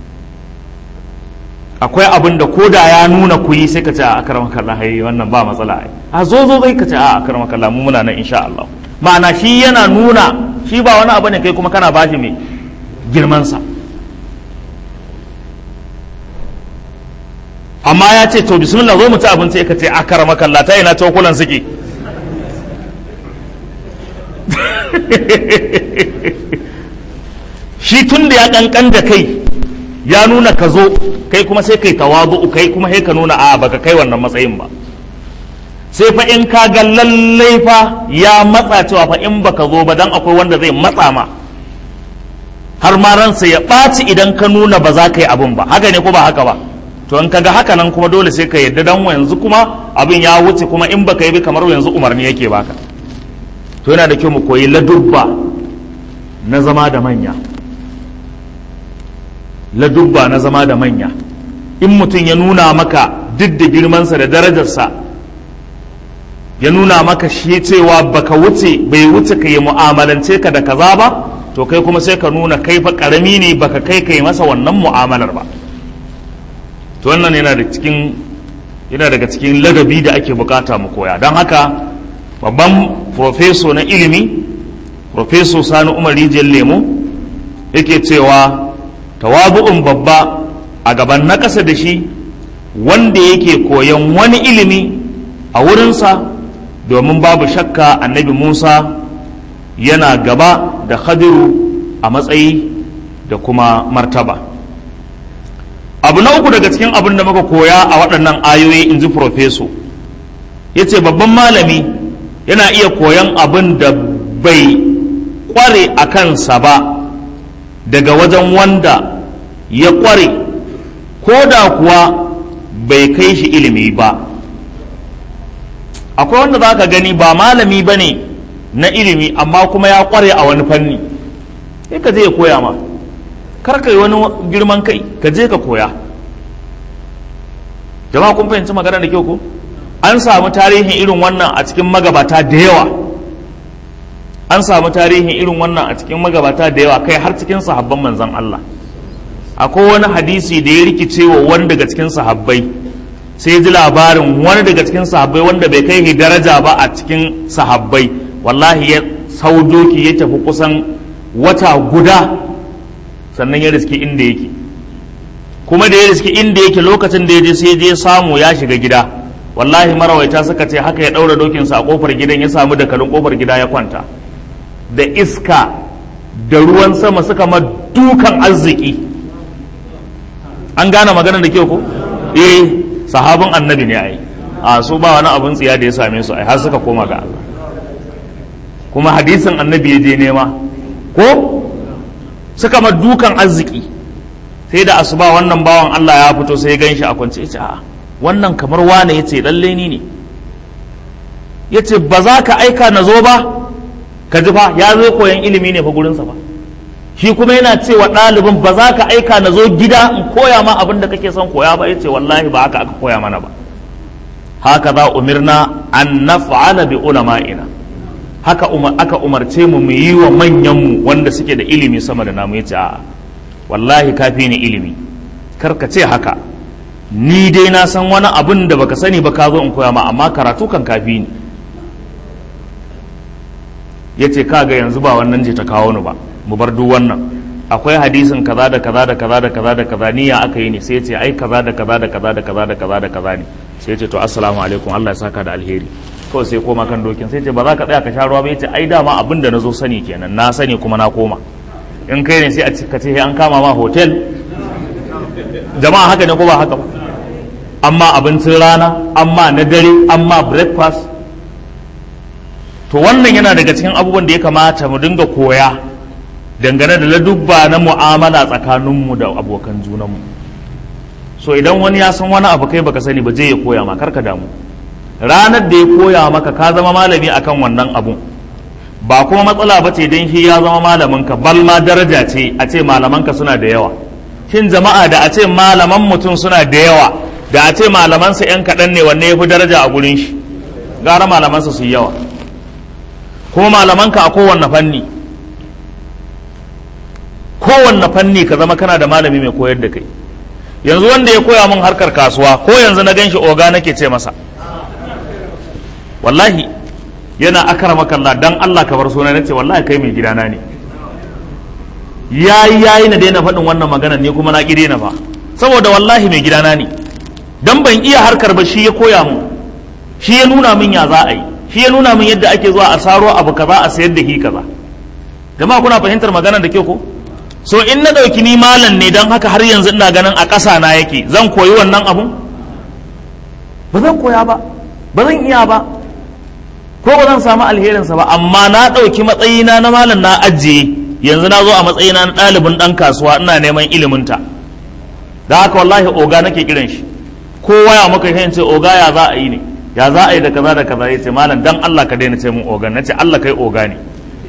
akwai abin da ko da ya nuna ku yi sai ka ce a akarar makalla hai wannan ba matsala ai a zo zo zai ka ce a akarar makalla mu muna nan insha Allah ma'ana shi yana nuna shi ba wani abu ne kai kuma kana bashi mai girmansa amma ya ce to bismillah zo mu ci abinci ka ce akara makalla ta ina cokulan suke shi tun da ya kankan da kai ya nuna ka zo kai kuma sai kai tawazu kai kuma sai ka nuna a baka kai wannan matsayin ba sai fa in ka ga lallai fa ya matsa cewa fa in baka zo ba dan akwai wanda zai matsa ma har ma ransa ya ɓaci idan ka nuna ba za ka yi abin ba haka ne ko ba haka ba to in kaga haka nan kuma dole sai ka yadda dan yanzu kuma abin ya wuce kuma in baka yi bi kamar yanzu umarni yake baka to yana da kyau mu koyi ladubba na zama da manya ladubba na zama da manya in mutum ya nuna maka duk da girmansa da darajarsa ya nuna maka shi cewa baka wuce bai wuce ka yi mu'amalance ka da kaza ba to kai kuma sai ka nuna kai fa karami ne baka kai kai masa wannan mu'amalar ba to wannan yana da cikin yana daga cikin ladabi da ake bukata mu koya don haka babban profeso na ilimi profeso sani umar rijiyar lemo yake cewa tawabu'un babba a gaban na ƙasa da shi wanda yake koyon wani ilimi a wurinsa domin babu shakka annabi musa yana gaba da khadiru a matsayi da kuma martaba abu na uku daga cikin abin da muka koya a waɗannan ayoyi in ji profeso ya ce babban malami yana iya koyan abin da bai kware a kansa ba daga wajen wanda ya kware ko da kuwa bai kai shi ilimi ba akwai wanda za ka gani ba malami ba ne na ilimi amma kuma ya kware a wani fanni sai ka je ya koya ma kar ka yi wani girman kai ka je ka koya jama'a kun fahimci magana da kyau ko an samu tarihin irin wannan a cikin magabata da yawa an samu tarihin irin wannan a cikin magabata da yawa kai har cikin sahabban manzon Allah akwai wani hadisi da ya rikice wa wani daga cikin sahabbai sai ji labarin wani daga cikin sahabbai wanda bai kai daraja ba a cikin sahabbai wallahi ya sau doki ya tafi kusan wata guda sannan ya riski inda yake kuma da ya riski inda yake lokacin da ya je sai je samu ya shiga gida wallahi marawaita suka ce haka ya ɗaura dokinsa a kofar gidan ya samu dakalin kofar gida ya kwanta da iska da ruwan sama suka ma dukan arziki an gane maganar da kyau ko eh sahabin annabi ne ai a su ba wani abun tsiya da ya same su ai har suka koma ga Allah kuma hadisin annabi ya je nema ko suka ma dukan arziki sai da asuba wannan bawan Allah ya fito sai ya ganshi a kwance ya ce a wannan kamar wane ya ce lalle ni ne ya ce ba za ka aika na zo ba ka ji fa ya zo koyan ilimi ne fa gurinsa ba shi kuma yana cewa ɗalibin ba za ka aika na zo gida in koya ma abin da kake son koya ba ya ce wallahi ba haka aka koya mana ba haka za umirna an naf'ala bi ulama'ina haka aka umarce mu mu yi wa manyanmu wanda suke da ilimi sama da namu ya ce a'a wallahi kafi ni ilimi kar ka ce haka ni dai na san wani abin da baka sani ba ka zo in koya ma amma karatu kan kafi ni ya ce kaga yanzu ba wannan je ta kawo ni ba mu bar duk wannan akwai hadisin kaza da kaza da kaza da kaza da kaza ni ya aka yi ne sai ya ce ai kaza da kaza da kaza da kaza da kaza da kaza ne sai ya ce to assalamu alaikum Allah ya saka da alheri kawai sai koma kan dokin sai ya ce ba za ka tsaya ka sha ruwa ba ya ce ai dama abin da na zo sani kenan na sani kuma na koma in kai ne sai a ka ce an kama ma hotel jama'a haka ne ko ba haka ba amma abincin rana amma na dare amma breakfast to wannan yana daga cikin abubuwan da ya kamata mu dinga koya dangane da ladubba na mu'amala tsakaninmu da abokan junanmu so idan wani ya san wani abu kai baka sani ba je ya koya ma karka damu ranar da ya koya maka ka zama malami akan wannan abun ba kuma matsala ba ce don shi ya zama malaminka bal ma daraja ce a ce malamanka suna da yawa shin jama'a da a ce malaman mutum suna da yawa da a ce malamansa 'yan kaɗan ne wanne ya fi daraja a gurin shi gara malamansa su yi yawa kuma malamanka a kowanne fanni kowanne fanni ka zama kana da malami mai koyar da kai yanzu wanda ya koya min harkar kasuwa ko yanzu na gan shi oga nake ce masa wallahi yana akara kalla dan Allah ka bar suna nace wallahi kai mai gidana ne yayi yayi na daina faɗin wannan magana ne kuma na ki daina fa saboda wallahi mai gidana ne dan ban iya harkar ba shi ya koya mu shi ya nuna min ya za a yi shi ya nuna min yadda ake zuwa a saro abu kaza a sayar da hi kaza jama'a kuna fahimtar magana da kyau ko so in na ɗauki ni malam ne don haka har yanzu ina ganin a ƙasa na yake zan koyi wannan abun ba zan koya ba ba zan iya ba ko ba zan samu alherinsa ba amma na ɗauki matsayina na malam na ajiye yanzu na zo a matsayina na ɗalibin ɗan kasuwa ina neman iliminta da haka wallahi oga nake kiran shi ko waya muka yi ce oga ya za a yi ne ya za a yi da kaza da kaza ya ce malam dan Allah ka daina ce mun oga na ce Allah kai oga ne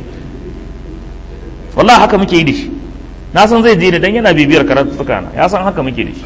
wallahi haka muke yi da shi na san zai je da dan yana bibiyar karatuka na ya san haka muke da shi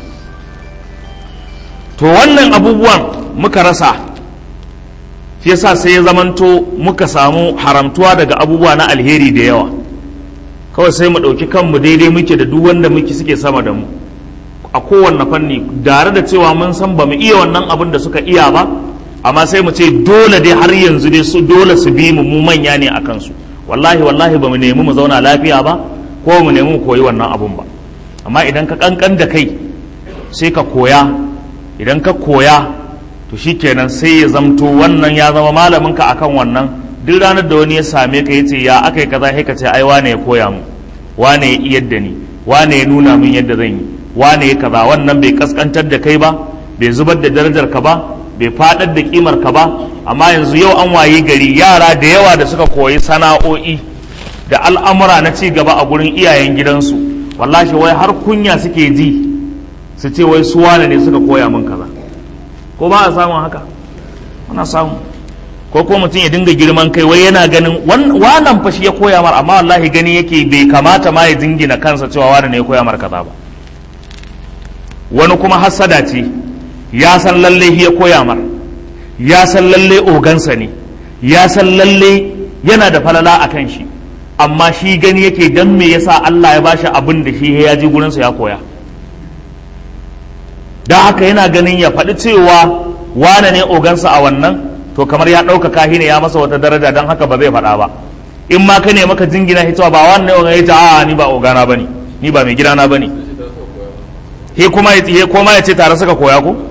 to wannan abubuwan muka rasa shi yasa sai ya zamanto muka samu haramtuwa daga abubuwa na alheri da yawa kawai sai mu ɗauki kanmu daidai muke da duk wanda muke suke sama da mu a kowanne fanni tare da cewa mun san ba mu iya wannan abin da suka iya ba amma sai mu ce dole dai har yanzu dai su dole su bi mu mu manya ne a kansu wallahi wallahi ba mu nemi mu zauna lafiya ba ko mu nemi mu koyi wannan abun ba amma idan ka kankan da kai sai ka koya idan ka koya to shikenan sai ya zamto wannan ya zama malamin ka akan wannan duk ranar da wani ya same ka yace ya akai kaza sai ka ce ai wane ya koya mu wane ya iyar da ni wane ya nuna min yadda zan yi wane ya kaza wannan bai kaskantar da kai ba bai zubar da darajar ka ba bai fadar da kimar ka ba amma yanzu yau an waye gari yara da yawa da suka koyi sana'o'i da al'amura na ci gaba a gurin iyayen gidansu wallahi wai har kunya suke ji su ce wai su wane ne suka koya min kaza ko ba a samun haka ana samu ko ko mutum ya dinga girman kai wai yana ganin wannan fa shi ya koya mar amma wallahi gani yake bai kamata ma ya dingina kansa cewa wane ne ya koya mar kaza ba wani kuma hassada ce ya san lalle ya koya mar ya san lalle ogansa ne ya san lalle yana da falala a kan shi amma shi gani yake dan me yasa Allah ya bashi abin da shi ya ji gurinsa ya koya da haka yana ganin ya faɗi cewa wane ne ogansa a wannan to kamar ya ɗaukaka shi ne ya masa wata daraja don haka ba zai faɗa ba in ma ka ne maka jingina shi cewa ba wannan ne ogan ya ce a ni ba ogana bane ni ba mai gidana bane he kuma ya koma ya ce tare suka koya ko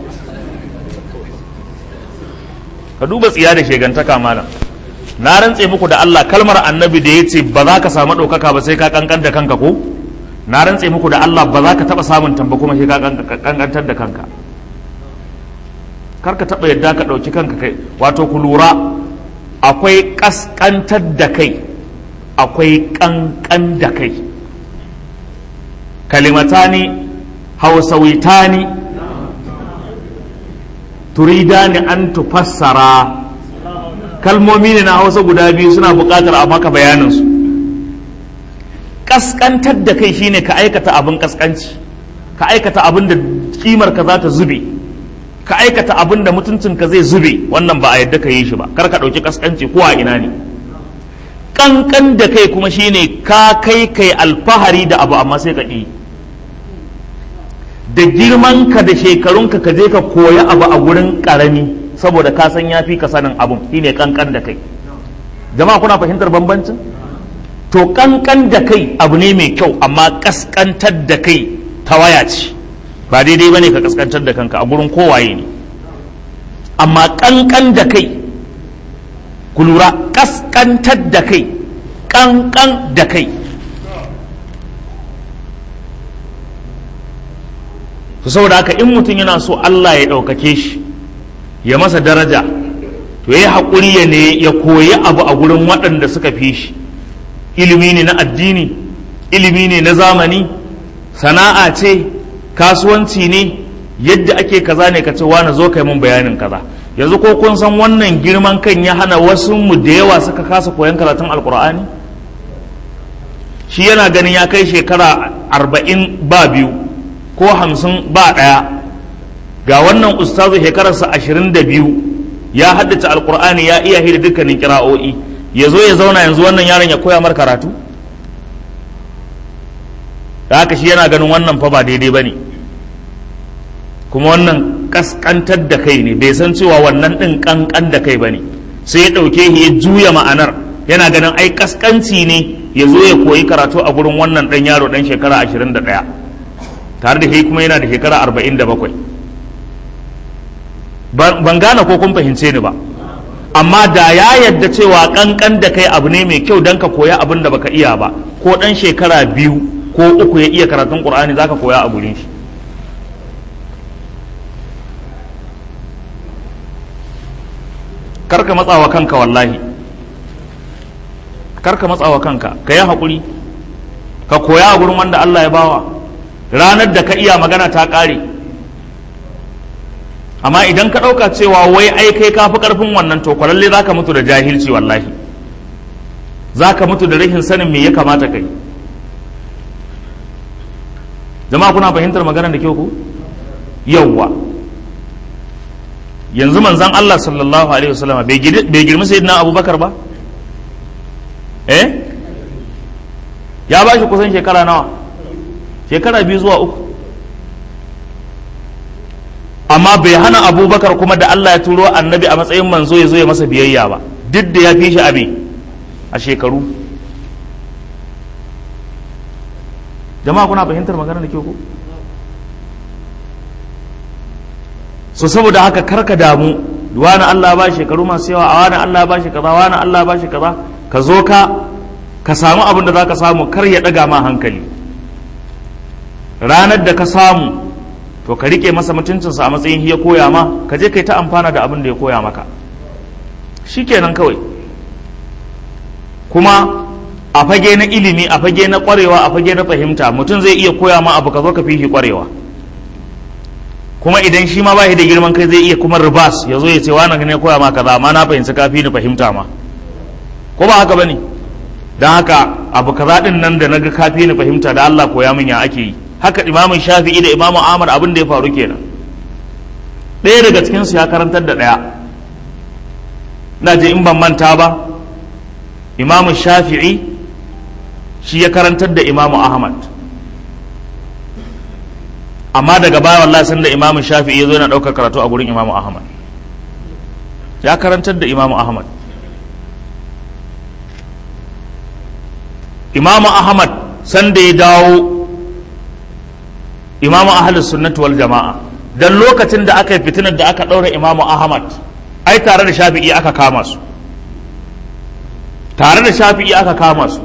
ka duba tsiya da shegantaka malam na rantse muku da Allah kalmar annabi da ya ce ba za ka samu ɗaukaka ba sai ka kankan da kanka ko na rantse muku da Allah ba za ka taɓa samun tamba kuma sai ka kankantar da kanka kar ka taɓa yadda ka ɗauki kanka kai wato ku lura akwai ƙasƙantar da kai akwai ƙanƙan da kai kalimatani hausawitani turidani an tufassara kalmomi ne na hausa guda biyu suna buƙatar a maka bayaninsu ƙasƙantar da kai shine ka aikata abin ƙasƙanci ka aikata abin da kimar ka za ta zube ka aikata abin da mutuncinka zai zube wannan ba a yadda ka yi shi ba kar ka ɗauki ƙasƙanci ko a ina ne ƙanƙan da kai kuma shine ka kai kai alfahari da abu amma sai ka ƙi da girmanka da shekarunka ka je ka koya abu a gurin ƙarami saboda ka san yafi ka sanin abun shine ƙanƙan da kai jama'a kuna fahimtar bambancin to ƙanƙan da kai abu ne mai kyau amma ƙasƙantar da kai ta waya ce ba daidai bane ka ƙasƙantar da kanka a gurin kowaye ne amma ƙanƙan da kai ku lura ƙasƙantar da kai ƙanƙan da kai to saboda haka in mutum yana so Allah ya ɗaukake shi ya masa daraja to ya haƙuri ya ne ya koyi abu a gurin waɗanda suka fi shi ilimi ne na addini ilimi ne na zamani sana'a ce kasuwanci ne yadda ake kaza ne ka ce wani zo kai mun bayanin kaza yanzu ko kun san wannan girman kan ya hana wasu mu da yawa suka kasa koyan karatun alkur'ani shi yana ganin ya kai shekara arba'in ba biyu ko hamsin ba ɗaya ga wannan ustazu shekararsa ashirin da biyu ya haddace alkur'ani ya iya hida dukkanin kira'o'i ya zo ya zauna yanzu wannan yaron ya koya mar karatu da haka shi yana ganin wannan fa ba daidai ba ne kuma wannan kaskantar da kai ne bai san cewa wannan ɗin kankan da kai ba ne sai ya ɗauke shi ya juya ma'anar yana ganin ai kaskanci ne ya zo ya koyi karatu a gurin wannan ɗan yaro ɗan shekara ashirin da ɗaya tare da shi kuma yana da shekara arba'in da bakwai ban gane ko kun fahimce ni ba amma da ya yadda cewa kankan da kai abu ne mai kyau don ka koya abin da baka iya ba ko ɗan shekara biyu ko uku ya iya karatun ƙur'ani za ka koya a gurin shi karka matsawa kanka wallahi karka matsawa kanka ka yi haƙuri ka koya a gurin wanda Allah ya bawa ranar da ka iya magana ta ƙare amma idan ka ɗauka cewa wai ai kai ka fi ƙarfin wannan to kwalalle za ka mutu da jahilci wallahi za ka mutu da rashin sanin me ya kamata kai jama'a kuna fahimtar maganar da kyau ku yawwa yanzu manzan Allah sallallahu alaihi wasallama bai girmi sayyidina abubakar ba eh ya ba shi kusan shekara nawa shekara biyu zuwa uku amma bai hana abubakar kuma da Allah ya turo annabi a matsayin manzo ya zo ya masa biyayya ba duk da ya fi shi abi a shekaru jama'a kuna fahimtar magana da kyau ko so saboda haka karka damu wani Allah ba shekaru masu yawa a wani Allah ba shi kaza wani Allah ba shi kaza ka zo ka ka samu abin da za ka samu kar ya ɗaga ma hankali ranar da ka samu to ka rike masa mutuncinsa a matsayin ya koya ma ka je kai ta amfana da abin da ya koya maka shikenan kawai kuma a fage na ilimi a fage na kwarewa a fage na fahimta mutum zai iya koya ma abu ka zo ka fi shi kwarewa kuma idan shi ma ba shi da girman kai zai iya kuma ribas ya zo ya ce wani ne koya ma kaza amma na fahimci ka fi ni fahimta ma ko ba haka bane dan haka abu kaza din nan da naga ka fi ni fahimta da Allah koya min ya ake yi haka imamu shafi'i da imamu ahmad abin da ya faru kenan ɗaya daga cikin su ya karantar da ɗaya na je in ban manta ba imamu shafi'i shi ya karantar da imamu ahmad amma daga baya wallahi sun da imamu shafi'i ya zo yana ɗaukar karatu a gurin imamu ahmad ya karantar da imamu ahmad imamu ahmad sanda ya dawo imamu ahlus sunnati wal jama'a dan lokacin da aka yi fitinar da aka ɗaura imamu ahmad ai tare da shafi'i aka kama su tare da shafi'i aka kama su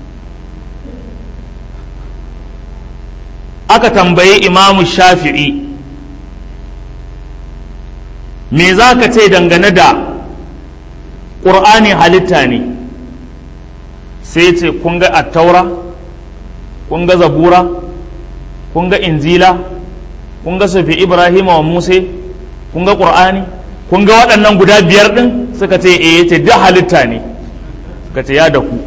aka tambayi imamu shafi'i me za ka ce dangane da ƙur'ani halitta ne sai ce kun ga attaura kun ga zabura kun ga injila kun ga sufi ibrahim wa musa kun ga ƙur'ani kun ga waɗannan guda biyar ɗin suka ce eh ce duk halitta ne suka ce ya da ku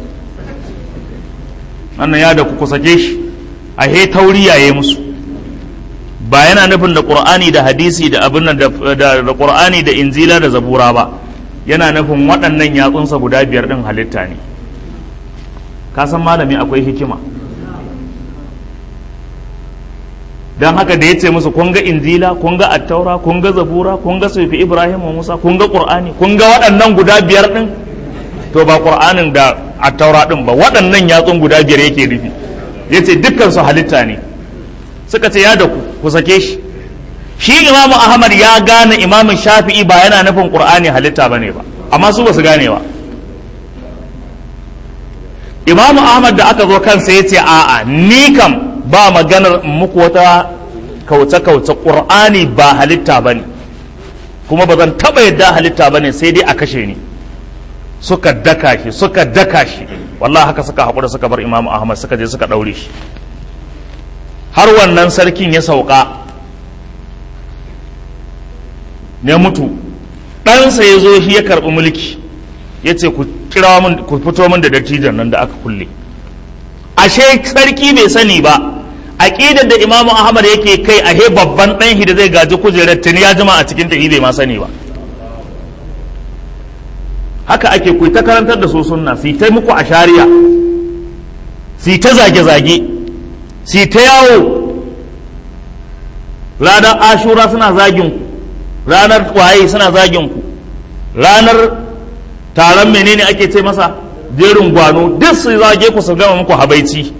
wannan ya da ku ku sake shi a he tauri yaye musu ba yana nufin da qur'ani da hadisi da abin da da qur'ani da injila da zabura ba yana nufin waɗannan yatsunsa guda biyar ɗin halitta ne ka san malami akwai hikima don haka da ya ce musu kun ga injila kun ga attaura kun ga zabura kun ga sufi ibrahim wa musa kun ga qur'ani kun ga waɗannan guda biyar ɗin to ba qur'anin da attaura ɗin ba waɗannan yatsun guda biyar yake nufi ya ce dukkan su halitta ne suka ce ya da ku ku sake shi shi imamu ahmad ya gane imamun shafi'i ba yana nufin qur'ani halitta bane ba amma su ba su gane ba imamu ahmad da aka zo kansa ya ce a'a ni kam ba maganar muku wata kauce-kauce qur'ani ba halitta bane kuma ba zan taba yadda halitta bane sai dai a kashe ni suka daka shi suka daka shi wallahi haka suka haƙura suka bar imamu ahmad suka je suka ɗaure shi har wannan sarkin ya sauka ne mutu ɗansa ya zo shi ya karɓi mulki ya ce ku kira min ku fito min da dattijan nan da aka kulle ashe sarki bai sani ba aqidar da imamu ahmad yake kai ahe babban ɗan shi da zai gaji kujerar tuni ya jima a cikin tahi bai ma sani ba haka ake ku ta karantar da su sunna su ta muku a shari'a su ta zage-zage su ta yawo ranar ashura suna zagin ku ranar waye suna zagin ku ranar taron menene ake ce masa jerin gwano duk su zage ku su gama muku habaici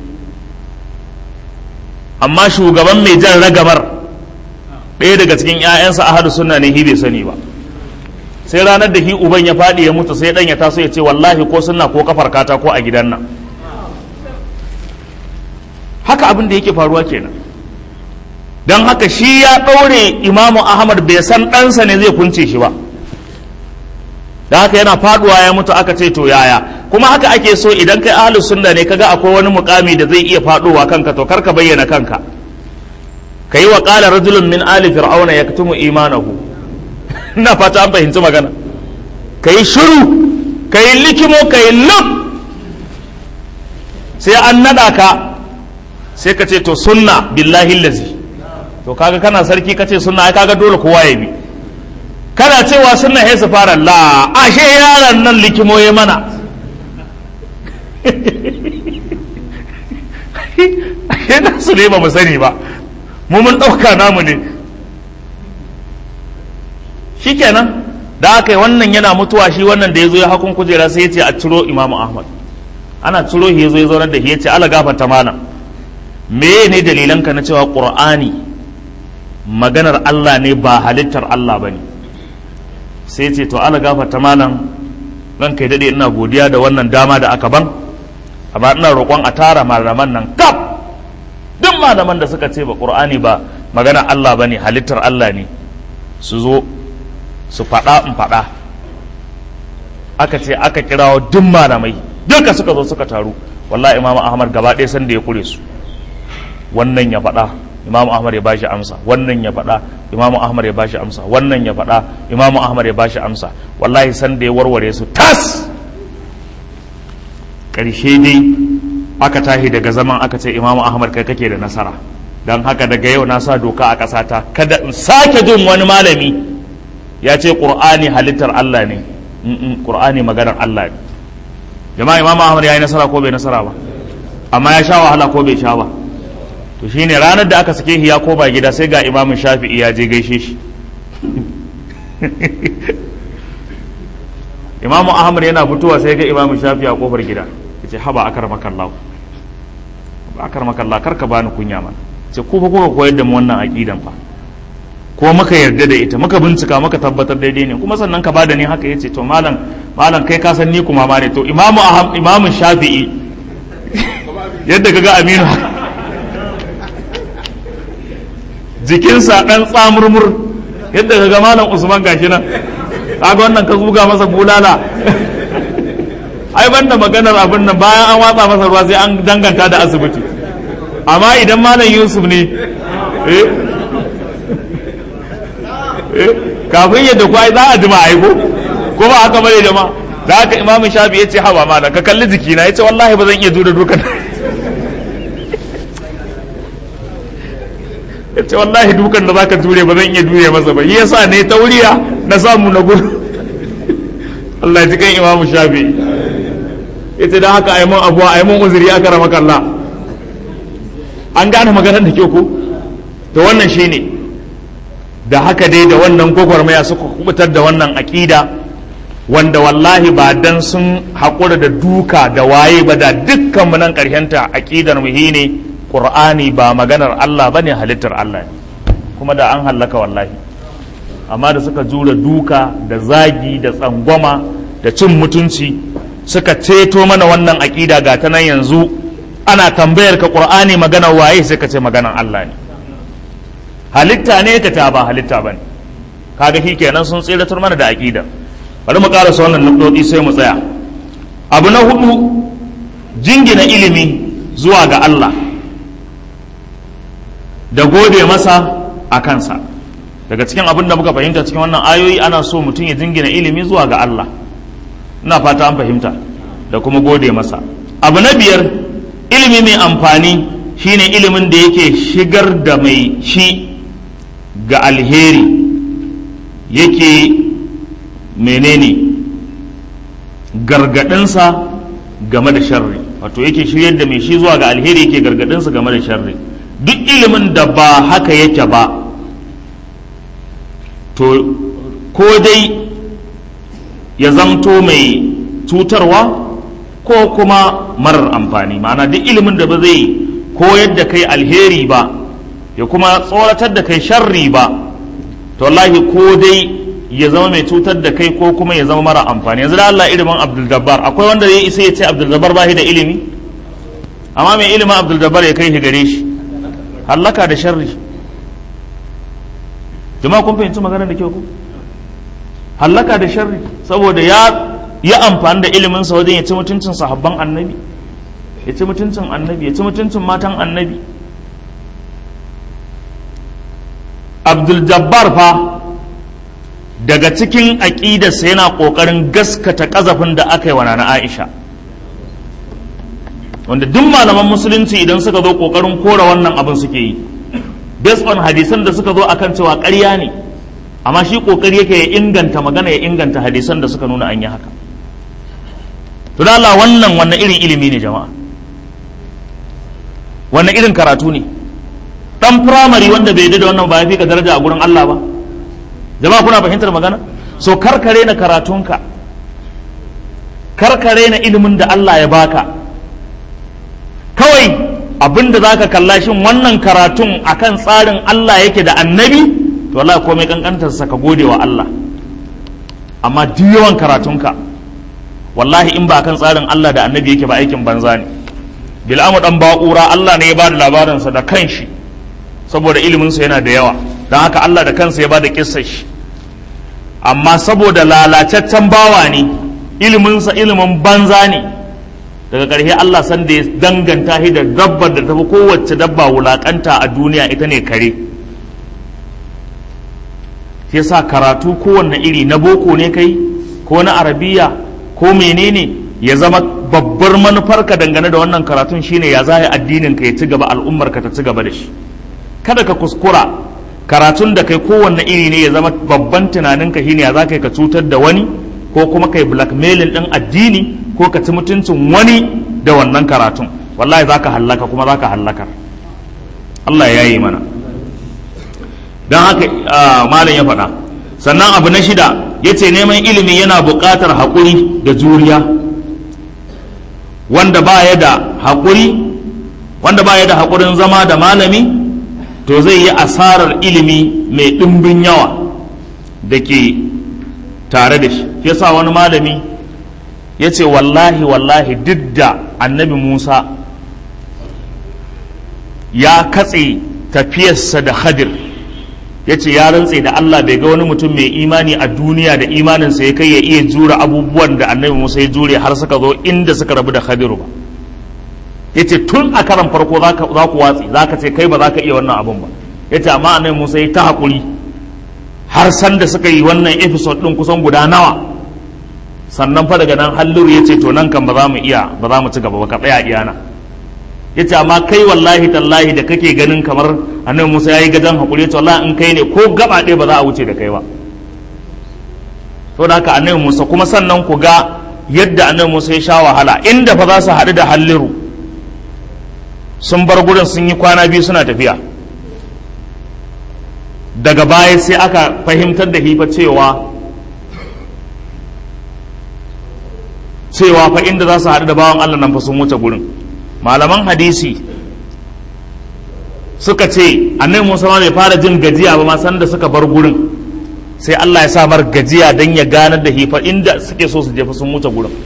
amma shugaban mai jan ragamar ɗaya daga cikin 'ya'yansa ahadu sunna ne hi bai sani ba sai ranar da hi uban ya faɗi ya mutu sai ɗan ya taso ya ce wallahi ko sunna ko kafar kata ko a gidan nan haka abin da yake faruwa kenan don haka shi ya ɗaure imamu ahmad bai san ɗansa ne zai kunce shi ba da haka yana faduwa ya mutu aka ce to yaya kuma haka ake so idan kai ahlus sunna ne kaga akwai wani mukami da zai iya faduwa kanka to karka bayyana kanka kai wa qala rajulun min ali fir'auna yaktumu imanahu ina fata an fahimci magana kai shiru kai likimo kai lub sai an nada ka sai ka ce to sunna billahi lazi to kaga kana sarki kace sunna ai kaga dole kowa ya bi kana cewa sunna sai su fara la ashe yaron nan likimo ya mana ashe na su ne ba mu sani ba mu mun ɗauka namu ne shikenan da aka yi wannan yana mutuwa shi wannan da ya zo ya hakun kujera sai ya ce a ciro imamu ahmad ana ciro shi ya zo ya zaunar da shi ya ce ala gafarta malam me ne dalilanka na cewa qur'ani maganar Allah ne ba halittar Allah ba ne sai ce to ala gafarta malam ran kai daɗe ina godiya da wannan dama da aka ban amma ina roƙon a tara malaman nan kaf duk malaman da suka ce ba ƙur'ani ba magana Allah ba ne halittar Allah ne su zo su faɗa in faɗa aka ce aka kirawo duk malamai duka suka zo suka taru wallahi imamu ahmad gaba ɗaya sanda ya kure su wannan ya faɗa imamu ahmad ya bashi amsa wannan ya faɗa imamu ahmad ya bashi amsa wannan ya faɗa imamu ahmad ya bashi amsa wallahi sanda ya warware su tas ƙarshe dai aka tahi daga zaman aka ce imamu ahmad kai kake da nasara don haka daga yau na sa doka a ƙasata kada in sake jin wani malami ya ce ƙur'ani halittar allah ne ƙur'ani maganar allah ne jama'a imamu ahmad ya yi nasara ko bai nasara ba amma ya sha wahala ko bai sha ba to shine ranar da aka sake ya koma gida sai ga imamun shafi'i ya je gaishe shi imamu ahmad yana fitowa sai ga imamun shafi'i a kofar gida ya ce haba akar makallahu ba akar makallahu karka bani kunya mana ce ku fa kuka koyar da mu wannan aqidan fa ko muka yarda da ita muka bincika muka tabbatar daidai ne kuma sannan ka bada ni haka yace to malam malam kai ka san ni kuma ma ne to imamu aham imamu shafi'i yadda kaga aminu jikinsa dan tsamurmur yadda kaga malam usman gashi nan kaga wannan ka zuga masa bulala ai banda maganar abin nan bayan an watsa masa ruwa sai an danganta da asibiti amma idan malam yusuf ne eh kafin yadda ku ai za a jima aiko ko ba haka bane jama da haka imamu shafi ya ce hawa malam ka kalli jikina ya ce wallahi ba zan iya jure dukan ya ce wallahi dukan da zaka jure ba zan iya jure masa ba yasa ne tauriya na samu na gudu Allah ji kan imamu shafi ya ce don haka aimun abuwa aimun uzuri aka rama kalla an gane maganar da ke ku to wannan shine ne da haka dai da wannan gwagwarmaya suka kubutar da wannan aƙida wanda wallahi ba dan sun haƙura da duka da waye ba da dukkan mu nan ƙarshenta aƙidar muhi ne ƙur'ani ba maganar Allah ba ne halittar Allah ne kuma da an hallaka wallahi amma da suka jura duka da zagi da tsangwama da cin mutunci suka ceto mana wannan aƙida ga ta nan yanzu ana tambayar ka ƙur'ani maganar waye sai ka ce maganar Allah ne halitta ne ta ta ba halitta ba ne kaga shi kenan sun tsiratar mana da aƙida bari mu karasa wannan nukɗoɗi sai mu tsaya abu na hudu jingina ilimi zuwa ga Allah da gode masa a kansa daga cikin abin da muka fahimta cikin wannan ayoyi ana so mutum ya jingina ilimi zuwa ga Allah ina fata an fahimta da kuma gode masa abu na biyar ilimi mai amfani shine ilimin da yake shigar da mai shi ga alheri yake menene gargadinsa game da sharri wato yake shiryar da mai shi zuwa ga alheri yake gargadinsa game da sharri duk ilimin da ba haka yake ba to ko dai ya zamto mai cutarwa ko kuma marar amfani ma'ana duk ilimin da ba zai koyar da kai alheri ba ya kuma tsoratar da kai sharri ba to wallahi ko dai ya zama mai cutar da kai ko kuma ya zama mara amfani yanzu da Allah ilimin Abdul Jabbar akwai wanda ya isa ya ce Abdul Jabbar ba shi da ilimi amma mai ilimin Abdul Jabbar ya kai shi gare shi hallaka da sharri jama'a kun fahimci magana da kyau ku hallaka da sharri saboda ya ya amfani da ilimin sa wajen ya ci mutuncin sahabban annabi ya ci mutuncin annabi ya ci mutuncin matan annabi abdul jabbar fa daga cikin aƙidarsa yana ƙoƙarin gaskata ƙazafin da aka yi wa nana aisha wanda duk malaman musulunci idan suka zo ƙoƙarin kora wannan abin suke yi based on hadisan da suka zo akan cewa ƙarya ne amma shi ƙoƙari yake ya inganta magana ya inganta hadisan da suka nuna an yi haka to da Allah wannan wannan irin ilimi ne jama'a wannan irin karatu ne dan firamare wanda bai da wannan ba ya fi ka daraja a gurin Allah ba jama'a kuna fahimtar magana so karkare na karatunka karkare na ilimin da Allah ya baka kawai abinda zaka kalla shin wannan karatun akan tsarin Allah yake da annabi to wallahi komai kankantar sa ka gode wa Allah amma duk yawan karatunka wallahi in ba kan tsarin Allah da annabi yake ba aikin banza ne bil'amu dan ba'ura Allah ne ya ba da labarinsa da kanshi saboda iliminsa yana da yawa don haka Allah da kansa ya ba da kissar shi amma saboda lalacaccen bawa ne iliminsa ilimin banza ne daga ƙarshe Allah san da ya danganta shi da dabbar da tafi kowace dabba wulakanta a duniya ita ne kare shi yasa karatu kowanne iri na boko ne kai ko na arabiya ko menene ya zama babbar manufarka dangane da wannan karatun shine ya zaya addinin ka ya ci gaba al'ummar ka ta ci gaba da shi kada ka kuskura karatun da kai kowanne iri ne ya zama babban tunanin ka shine ya za ka cutar da wani ko kuma kai blackmailing din addini ko ka ci mutuncin wani da wannan karatun wallahi za ka hallaka kuma za ka hallaka Allah ya yi mana don haka malam ya faɗa sannan abu na shida ya ce neman ilimi yana buƙatar haƙuri da juriya wanda ba ya da haƙuri wanda ba ya da haƙurin zama da malami to zai yi asarar ilimi mai ɗimbin yawa da ke tare da shi yasa wani malami ya ce wallahi wallahi duk da annabi musa ya katse tafiyarsa da hadir ya ce ya rantse da Allah bai ga wani mutum mai imani a duniya da imaninsa ya kai ya iya jura abubuwan da annabi Musa ya jure har suka zo inda suka rabu da Khadiru ba ya ce tun a karan farko za ku watsi za ka ce kai ba za ka iya wannan abun ba ya ce amma annabi Musa ya ta haƙuri har san da suka yi wannan episode ɗin kusan guda nawa sannan fa daga nan halluru ya ce to nan kan ba za mu iya ba za mu ci gaba ba ka tsaya iyana ya ce amma kai wallahi tallahi da kake ganin kamar annabi musa ya yi gajan haƙuri ya ce wallahi in kai ne ko gaba ɗaya ba za a wuce da kai ba to da haka annabi musa kuma sannan ku ga yadda annabi musa ya sha wahala inda fa za su haɗu da halliru sun bar gurin sun yi kwana biyu suna tafiya daga baya sai aka fahimtar da hifa cewa cewa fa inda za su haɗu da bawan allah nan fa sun wuce gurin malaman hadisi suka ce annabi Musa ma bai fara jin gajiya ba ma san da suka bar gurin sai Allah ya sa mar gajiya dan ya ganar da hifa inda suke so su jefa sun wuce gurin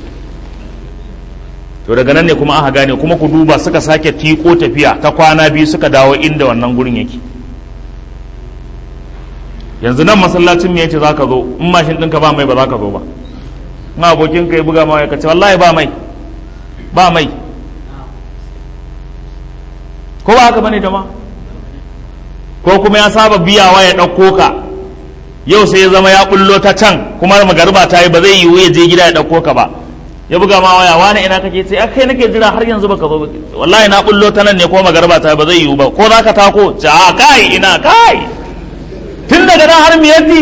to daga nan ne kuma aka gane kuma ku duba suka sake tiko tafiya ta kwana biyu suka dawo inda wannan gurin yake yanzu nan masallacin me yace zaka zo in mashin ɗinka ba mai ba zaka zo ba in abokin ka ya buga ma ya kace wallahi ba mai ba mai ko ba haka bane jama'a ko kuma ya saba biyawa ya ɗauko ka yau sai ya zama ya bullo ta can kuma magariba ta yi ba zai yiwu ya je gida ya ɗauko ka ba ya buga ma waya wani ina kake sai a kai nake jira har yanzu baka zo ba wallahi na bullo ta nan ne ko magariba ta yi ba zai yiwu ba ko za ka tako ce a kai ina kai tun daga nan har miyatti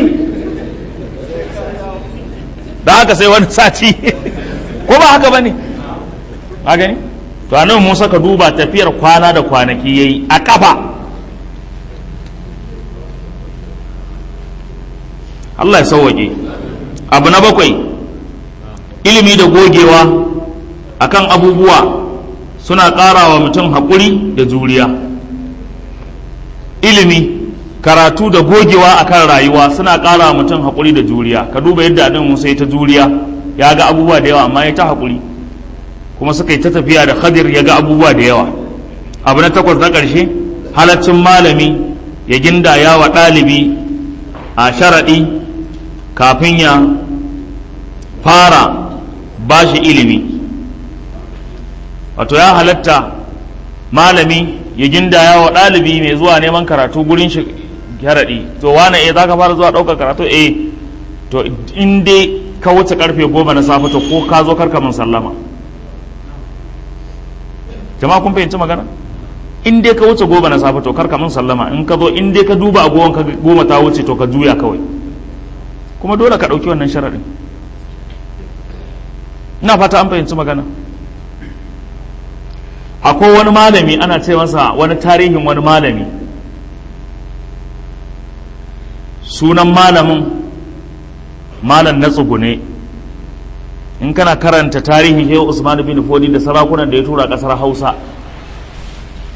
da haka sai wani sati ko ba haka bane a gani to anan Musa ka duba tafiyar kwana da kwanaki yayi a kafa Allah ya sauwaƙe abu na bakwai ilimi da gogewa akan abubuwa suna ƙara wa mutum haƙuri da juriya ilimi karatu da gogewa akan rayuwa suna ƙara wa mutum haƙuri da juriya ka duba yadda adin musa ya ta juriya ya ga abubuwa da yawa amma ya ta haƙuri kuma suka yi ta tafiya da khadir ya ga abubuwa da yawa abu na takwas na ƙarshe halaccin malami ya gindaya wa ɗalibi a sharaɗi kafin ya fara ba shi ilimi wato ya halatta malami ya gindaya wa ɗalibi mai zuwa neman karatu gurin shi sharaɗi to wane eh za ka fara zuwa ɗaukar karatu eh to in dai ka wuce karfe goma na safe to ko ka zo karka min sallama jama'a kun fahimci magana in dai ka wuce goma na safe to karka min sallama in ka zo in dai ka duba agogon ka goma ta wuce to ka juya kawai kuma dole ka ɗauki wannan sharaɗin ina fata an fahimci magana akwai wani malami ana ce masa wani tarihin wani malami sunan malamin malam na tsugune in kana karanta tarihin shehu usman bin fodi da sarakunan da ya tura kasar hausa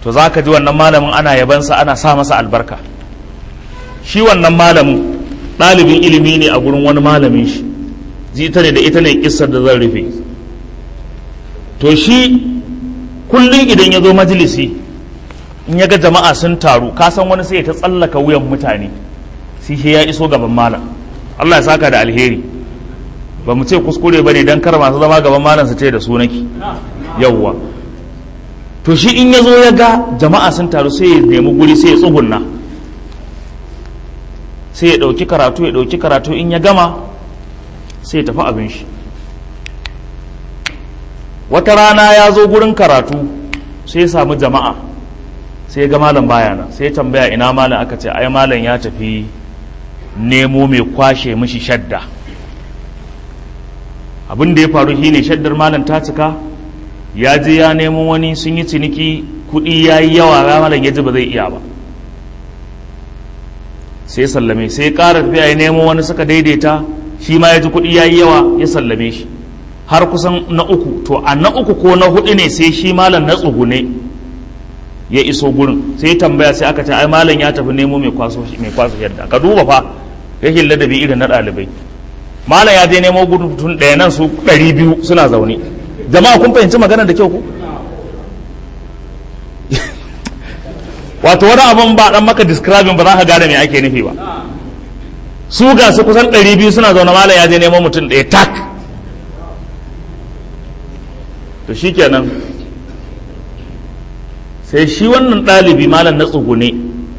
to za ka ji wannan malamin ana yabansa ana sa masa albarka shi wannan malamin ɗalibin ilimi ne a gurin wani malamin shi ji ita ne da ita ne kissar da zan rufe to shi kullum idan ya zo majalisi in ya ga jama'a sun taru ka san wani sai ya ta tsallaka wuyan mutane sai shi ya iso gaban malam Allah ya saka da alheri ba mu ce kuskure ba ne don kar masu zama gaban malam su ce da su nake yawwa to shi in ya zo ya ga jama'a sun taru sai ya nemi guri sai ya tsugunna sai ya ɗauki karatu ya ɗauki karatu in ya gama sai ya tafi abin shi wata rana ya zo gurin karatu sai ya samu jama'a sai ya ga malam baya nan sai ya tambaya ina malam aka ce ai malam ya tafi nemo mai kwashe mishi shadda abin da ya faru shine shaddar malam ta cika ya je ya nemo wani sun yi ciniki kuɗi ya yi yawa ya malam ya ji ba zai iya ba sai sallame sai ƙara tafiya ya nemo wani suka daidaita shi ma ya ji kuɗi ya yi yawa ya sallame shi har kusan na uku to a na uku ko na hudu ne sai shi malam na tsugune ya iso gurin sai tambaya sai aka ce ai malam ya tafi nemo mai kwaso mai kwaso yadda ka duba fa rashin ladabi irin na ɗalibai malam ya je nemo gurin tun ɗaya nan su ɗari biyu suna zaune jama'a kun fahimci magana da kyau ku wato wani abin ba dan maka describing ba za ka gane me ake nufi ba su ga su kusan ɗari biyu suna zaune malam ya je neman mutum ɗaya tak to shikenan sai shi wannan ɗalibi malam na tsugune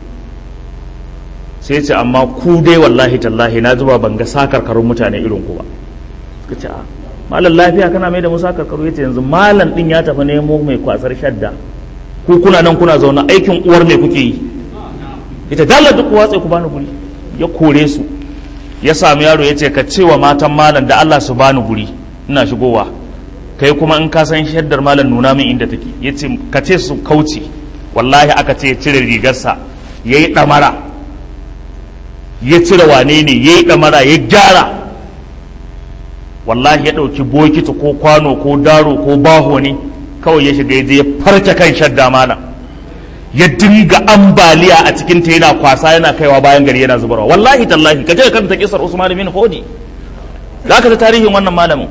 sai ce amma ku dai wallahi tallahi na zuba ban ga sakarkarun mutane irin ku ba suka ce a malam lafiya kana mai da mu sakarkaru ya ce yanzu malam ɗin ya tafi nemo mai kwasar shadda ku kuna nan kuna zaune aikin uwar me kuke yi ita dalla duk watsa ku bani guri ya kore su ya sami yaro ya ce ka ce wa matan malam da Allah su bani guri ina shigowa kai kuma in ka san shaddar malam nuna min inda take ya ce ka ce su kauce wallahi aka ce ya cire rigarsa ya yi ɗamara ya cire wane ne ya yi ɗamara ya gyara wallahi ya ɗauki bokiti ko kwano ko daro ko baho ne kawai ya shiga ya je ya farce kan shadda malam ya dinga ambaliya a cikin ta yana kwasa yana kaiwa bayan gari yana zubarwa wallahi tallahi ka je ka karanta kisar Usman bin Hodi za ka ta tarihin wannan malamin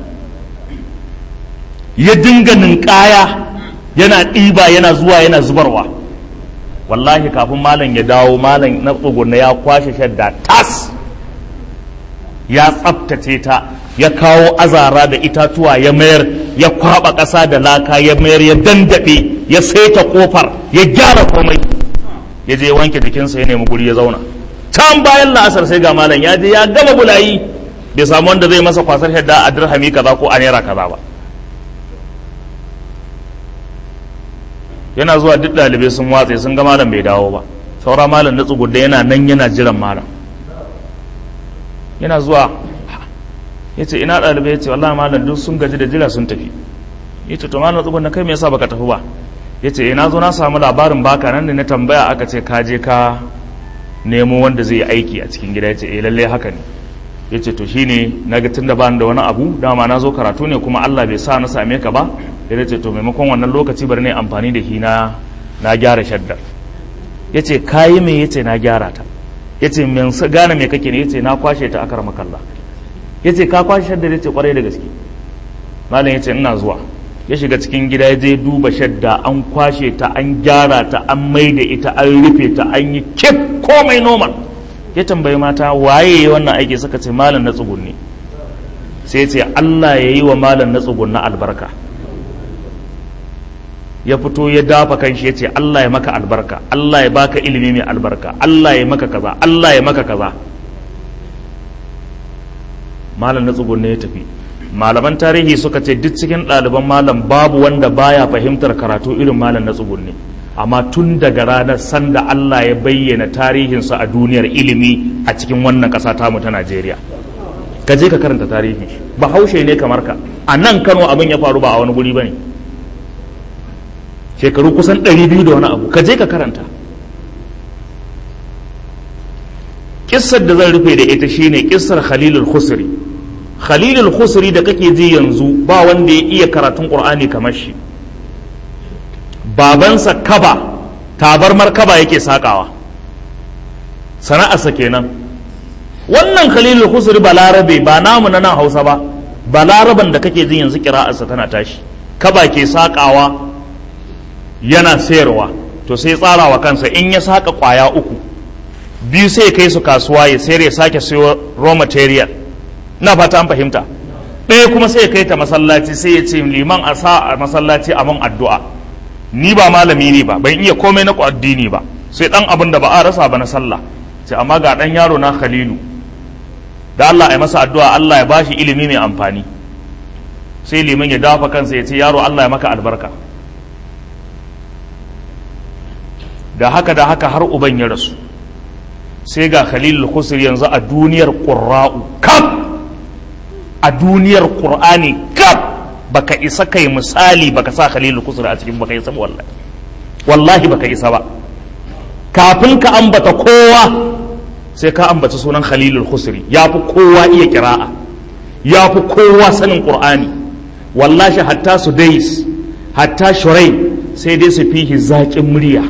ya dinga ninkaya yana ɗiba yana zuwa yana zubarwa wallahi kafin malam ya dawo malam na tsugunna ya kwashe shadda tas ya tsaftace ta ya kawo azara da itatuwa ya mayar ya kwaba ƙasa da laka ya mayar ya dandaɓe ya saita kofar ya gyara komai ya je wanke jikinsa ya nemi guri ya zauna can bayan la'asar sai ga malam ya je ya gama bulayi bai samu wanda zai masa kwasar shadda a dirhami kaza ko a naira kaza ba yana zuwa duk ɗalibai sun watse sun ga malam bai dawo ba saura malam na tsugudda yana nan yana jiran malam yana zuwa ya ce ina ɗalibai ya ce wallahi malam duk sun gaji da jira sun tafi ya ce to malam tsugudda kai me yasa baka tafi ba ya ce ina zo na samu labarin baka nan da na tambaya aka ce ka je ka nemo wanda zai yi aiki a cikin gida ya ce eh lalle haka ne ya ce to shine na ga tunda ba da wani abu dama na zo karatu ne kuma Allah bai sa na same ka ba ya ce to maimakon wannan lokaci bari ne amfani da shi na na gyara shaddar ya ce kayi me ya ce na gyara ta ya ce min gane me kake ne ya ce na kwashe ta akar makalla ya ce ka kwashe shaddar ya ce kwarai da gaske malam ya ce ina zuwa ya shiga cikin gida ya je duba shadda an kwashe ta an gyara ta an maida ita an rufe ta an yi kif komai normal ya tambayi mata waye ya wannan aiki suka ce malam na tsugunni sai ce Allah ya yi wa malam na tsugunna albarka ya fito ya dafa kan shi ya ce Allah ya maka albarka Allah ya baka ilimi mai albarka Allah ya maka kaza Allah ya maka kaza malam na tsugunne ya tafi malaman tarihi suka ce duk cikin ɗaliban malam babu wanda baya fahimtar karatu irin malam na tsugunne amma tun daga ranar sanda Allah ya bayyana tarihinsa a duniyar ilimi a cikin wannan ƙasa tamu ta Najeriya ka je ka karanta tarihin shi bahaushe ne kamar ka a nan Kano abin ya faru ba a wani guri bane shekaru kusan ɗari biyu da wani abu ka je ka karanta kissar da zan rufe da ita shine kissar Khalilul Khusri Khalilul Khusri da kake ji yanzu ba wanda ya iya karatun Qur'ani kamar shi babansa kaba tabar markaba yake sakawa sana'arsa kenan wannan khalilul husri balarabe ba namu na nan hausa ba balaraban da kake jin yanzu kira'arsa tana tashi kaba ke sakawa yana sayarwa to sai tsara wa kansa in ya saka kwaya uku biyu sai kai su kasuwa ya sayar ya sake sayo raw material na fata an fahimta ɗaya kuma sai ya kai ta masallaci sai ya ce liman a sa a masallaci a man addu'a ni ba malami ne ba ban iya komai na addini ba sai dan abin da ba a rasa ba na sallah sai amma ga dan yaro na khalilu da Allah ya masa addu'a Allah ya bashi ilimi mai amfani sai liman ya dafa kansa ya ce yaro Allah ya maka albarka da haka da haka har uban ya rasu sai ga khalilul khusri yanzu a duniyar qurra'u kaf a duniyar qur'ani kaf baka isa kai misali baka sa khalilul khusri a cikin baka isa wallahi wallahi baka isa ba kafin ka ambata kowa sai ka ambata sunan khalilul khusri ya fi kowa iya kira'a ya fi kowa sanin qur'ani wallahi hatta su dais hatta shurai sai dai su fihi zaƙin murya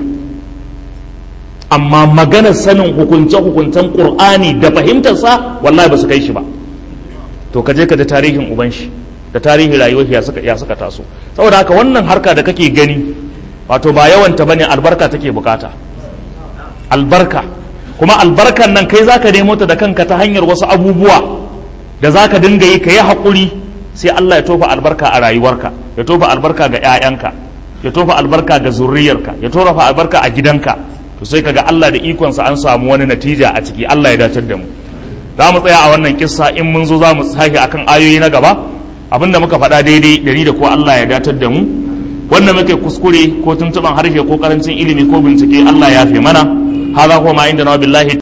amma maganar sanin hukunce-hukuncen ƙur'ani da fahimtarsa wallahi ba su kai shi ba to ka je ka da tarihin uban shi da tarihin rayuwar ya suka ya suka taso saboda haka wannan harka da kake gani wato ba yawanta bane albarka take bukata albarka kuma albarkan nan kai zaka nemo ta da kanka ta hanyar wasu abubuwa da zaka dinga yi ka yi haƙuri sai Allah ya tofa albarka a rayuwarka ya tofa albarka ga 'ya'yanka ya tofa albarka ga zurriyarka ya tofa albarka a gidanka to sai kaga Allah da ikonsa an samu wani natija a ciki Allah ya dacar da mu za mu tsaya a wannan kissa in mun zo za mu sake akan ayoyi na gaba abinda muka faɗa daidai da ni da ko Allah ya datar da mu wanda muke kuskure ko tuntuban harshe ko karancin ilimi ko bincike Allah ya fi mana hada kuma inda na billahi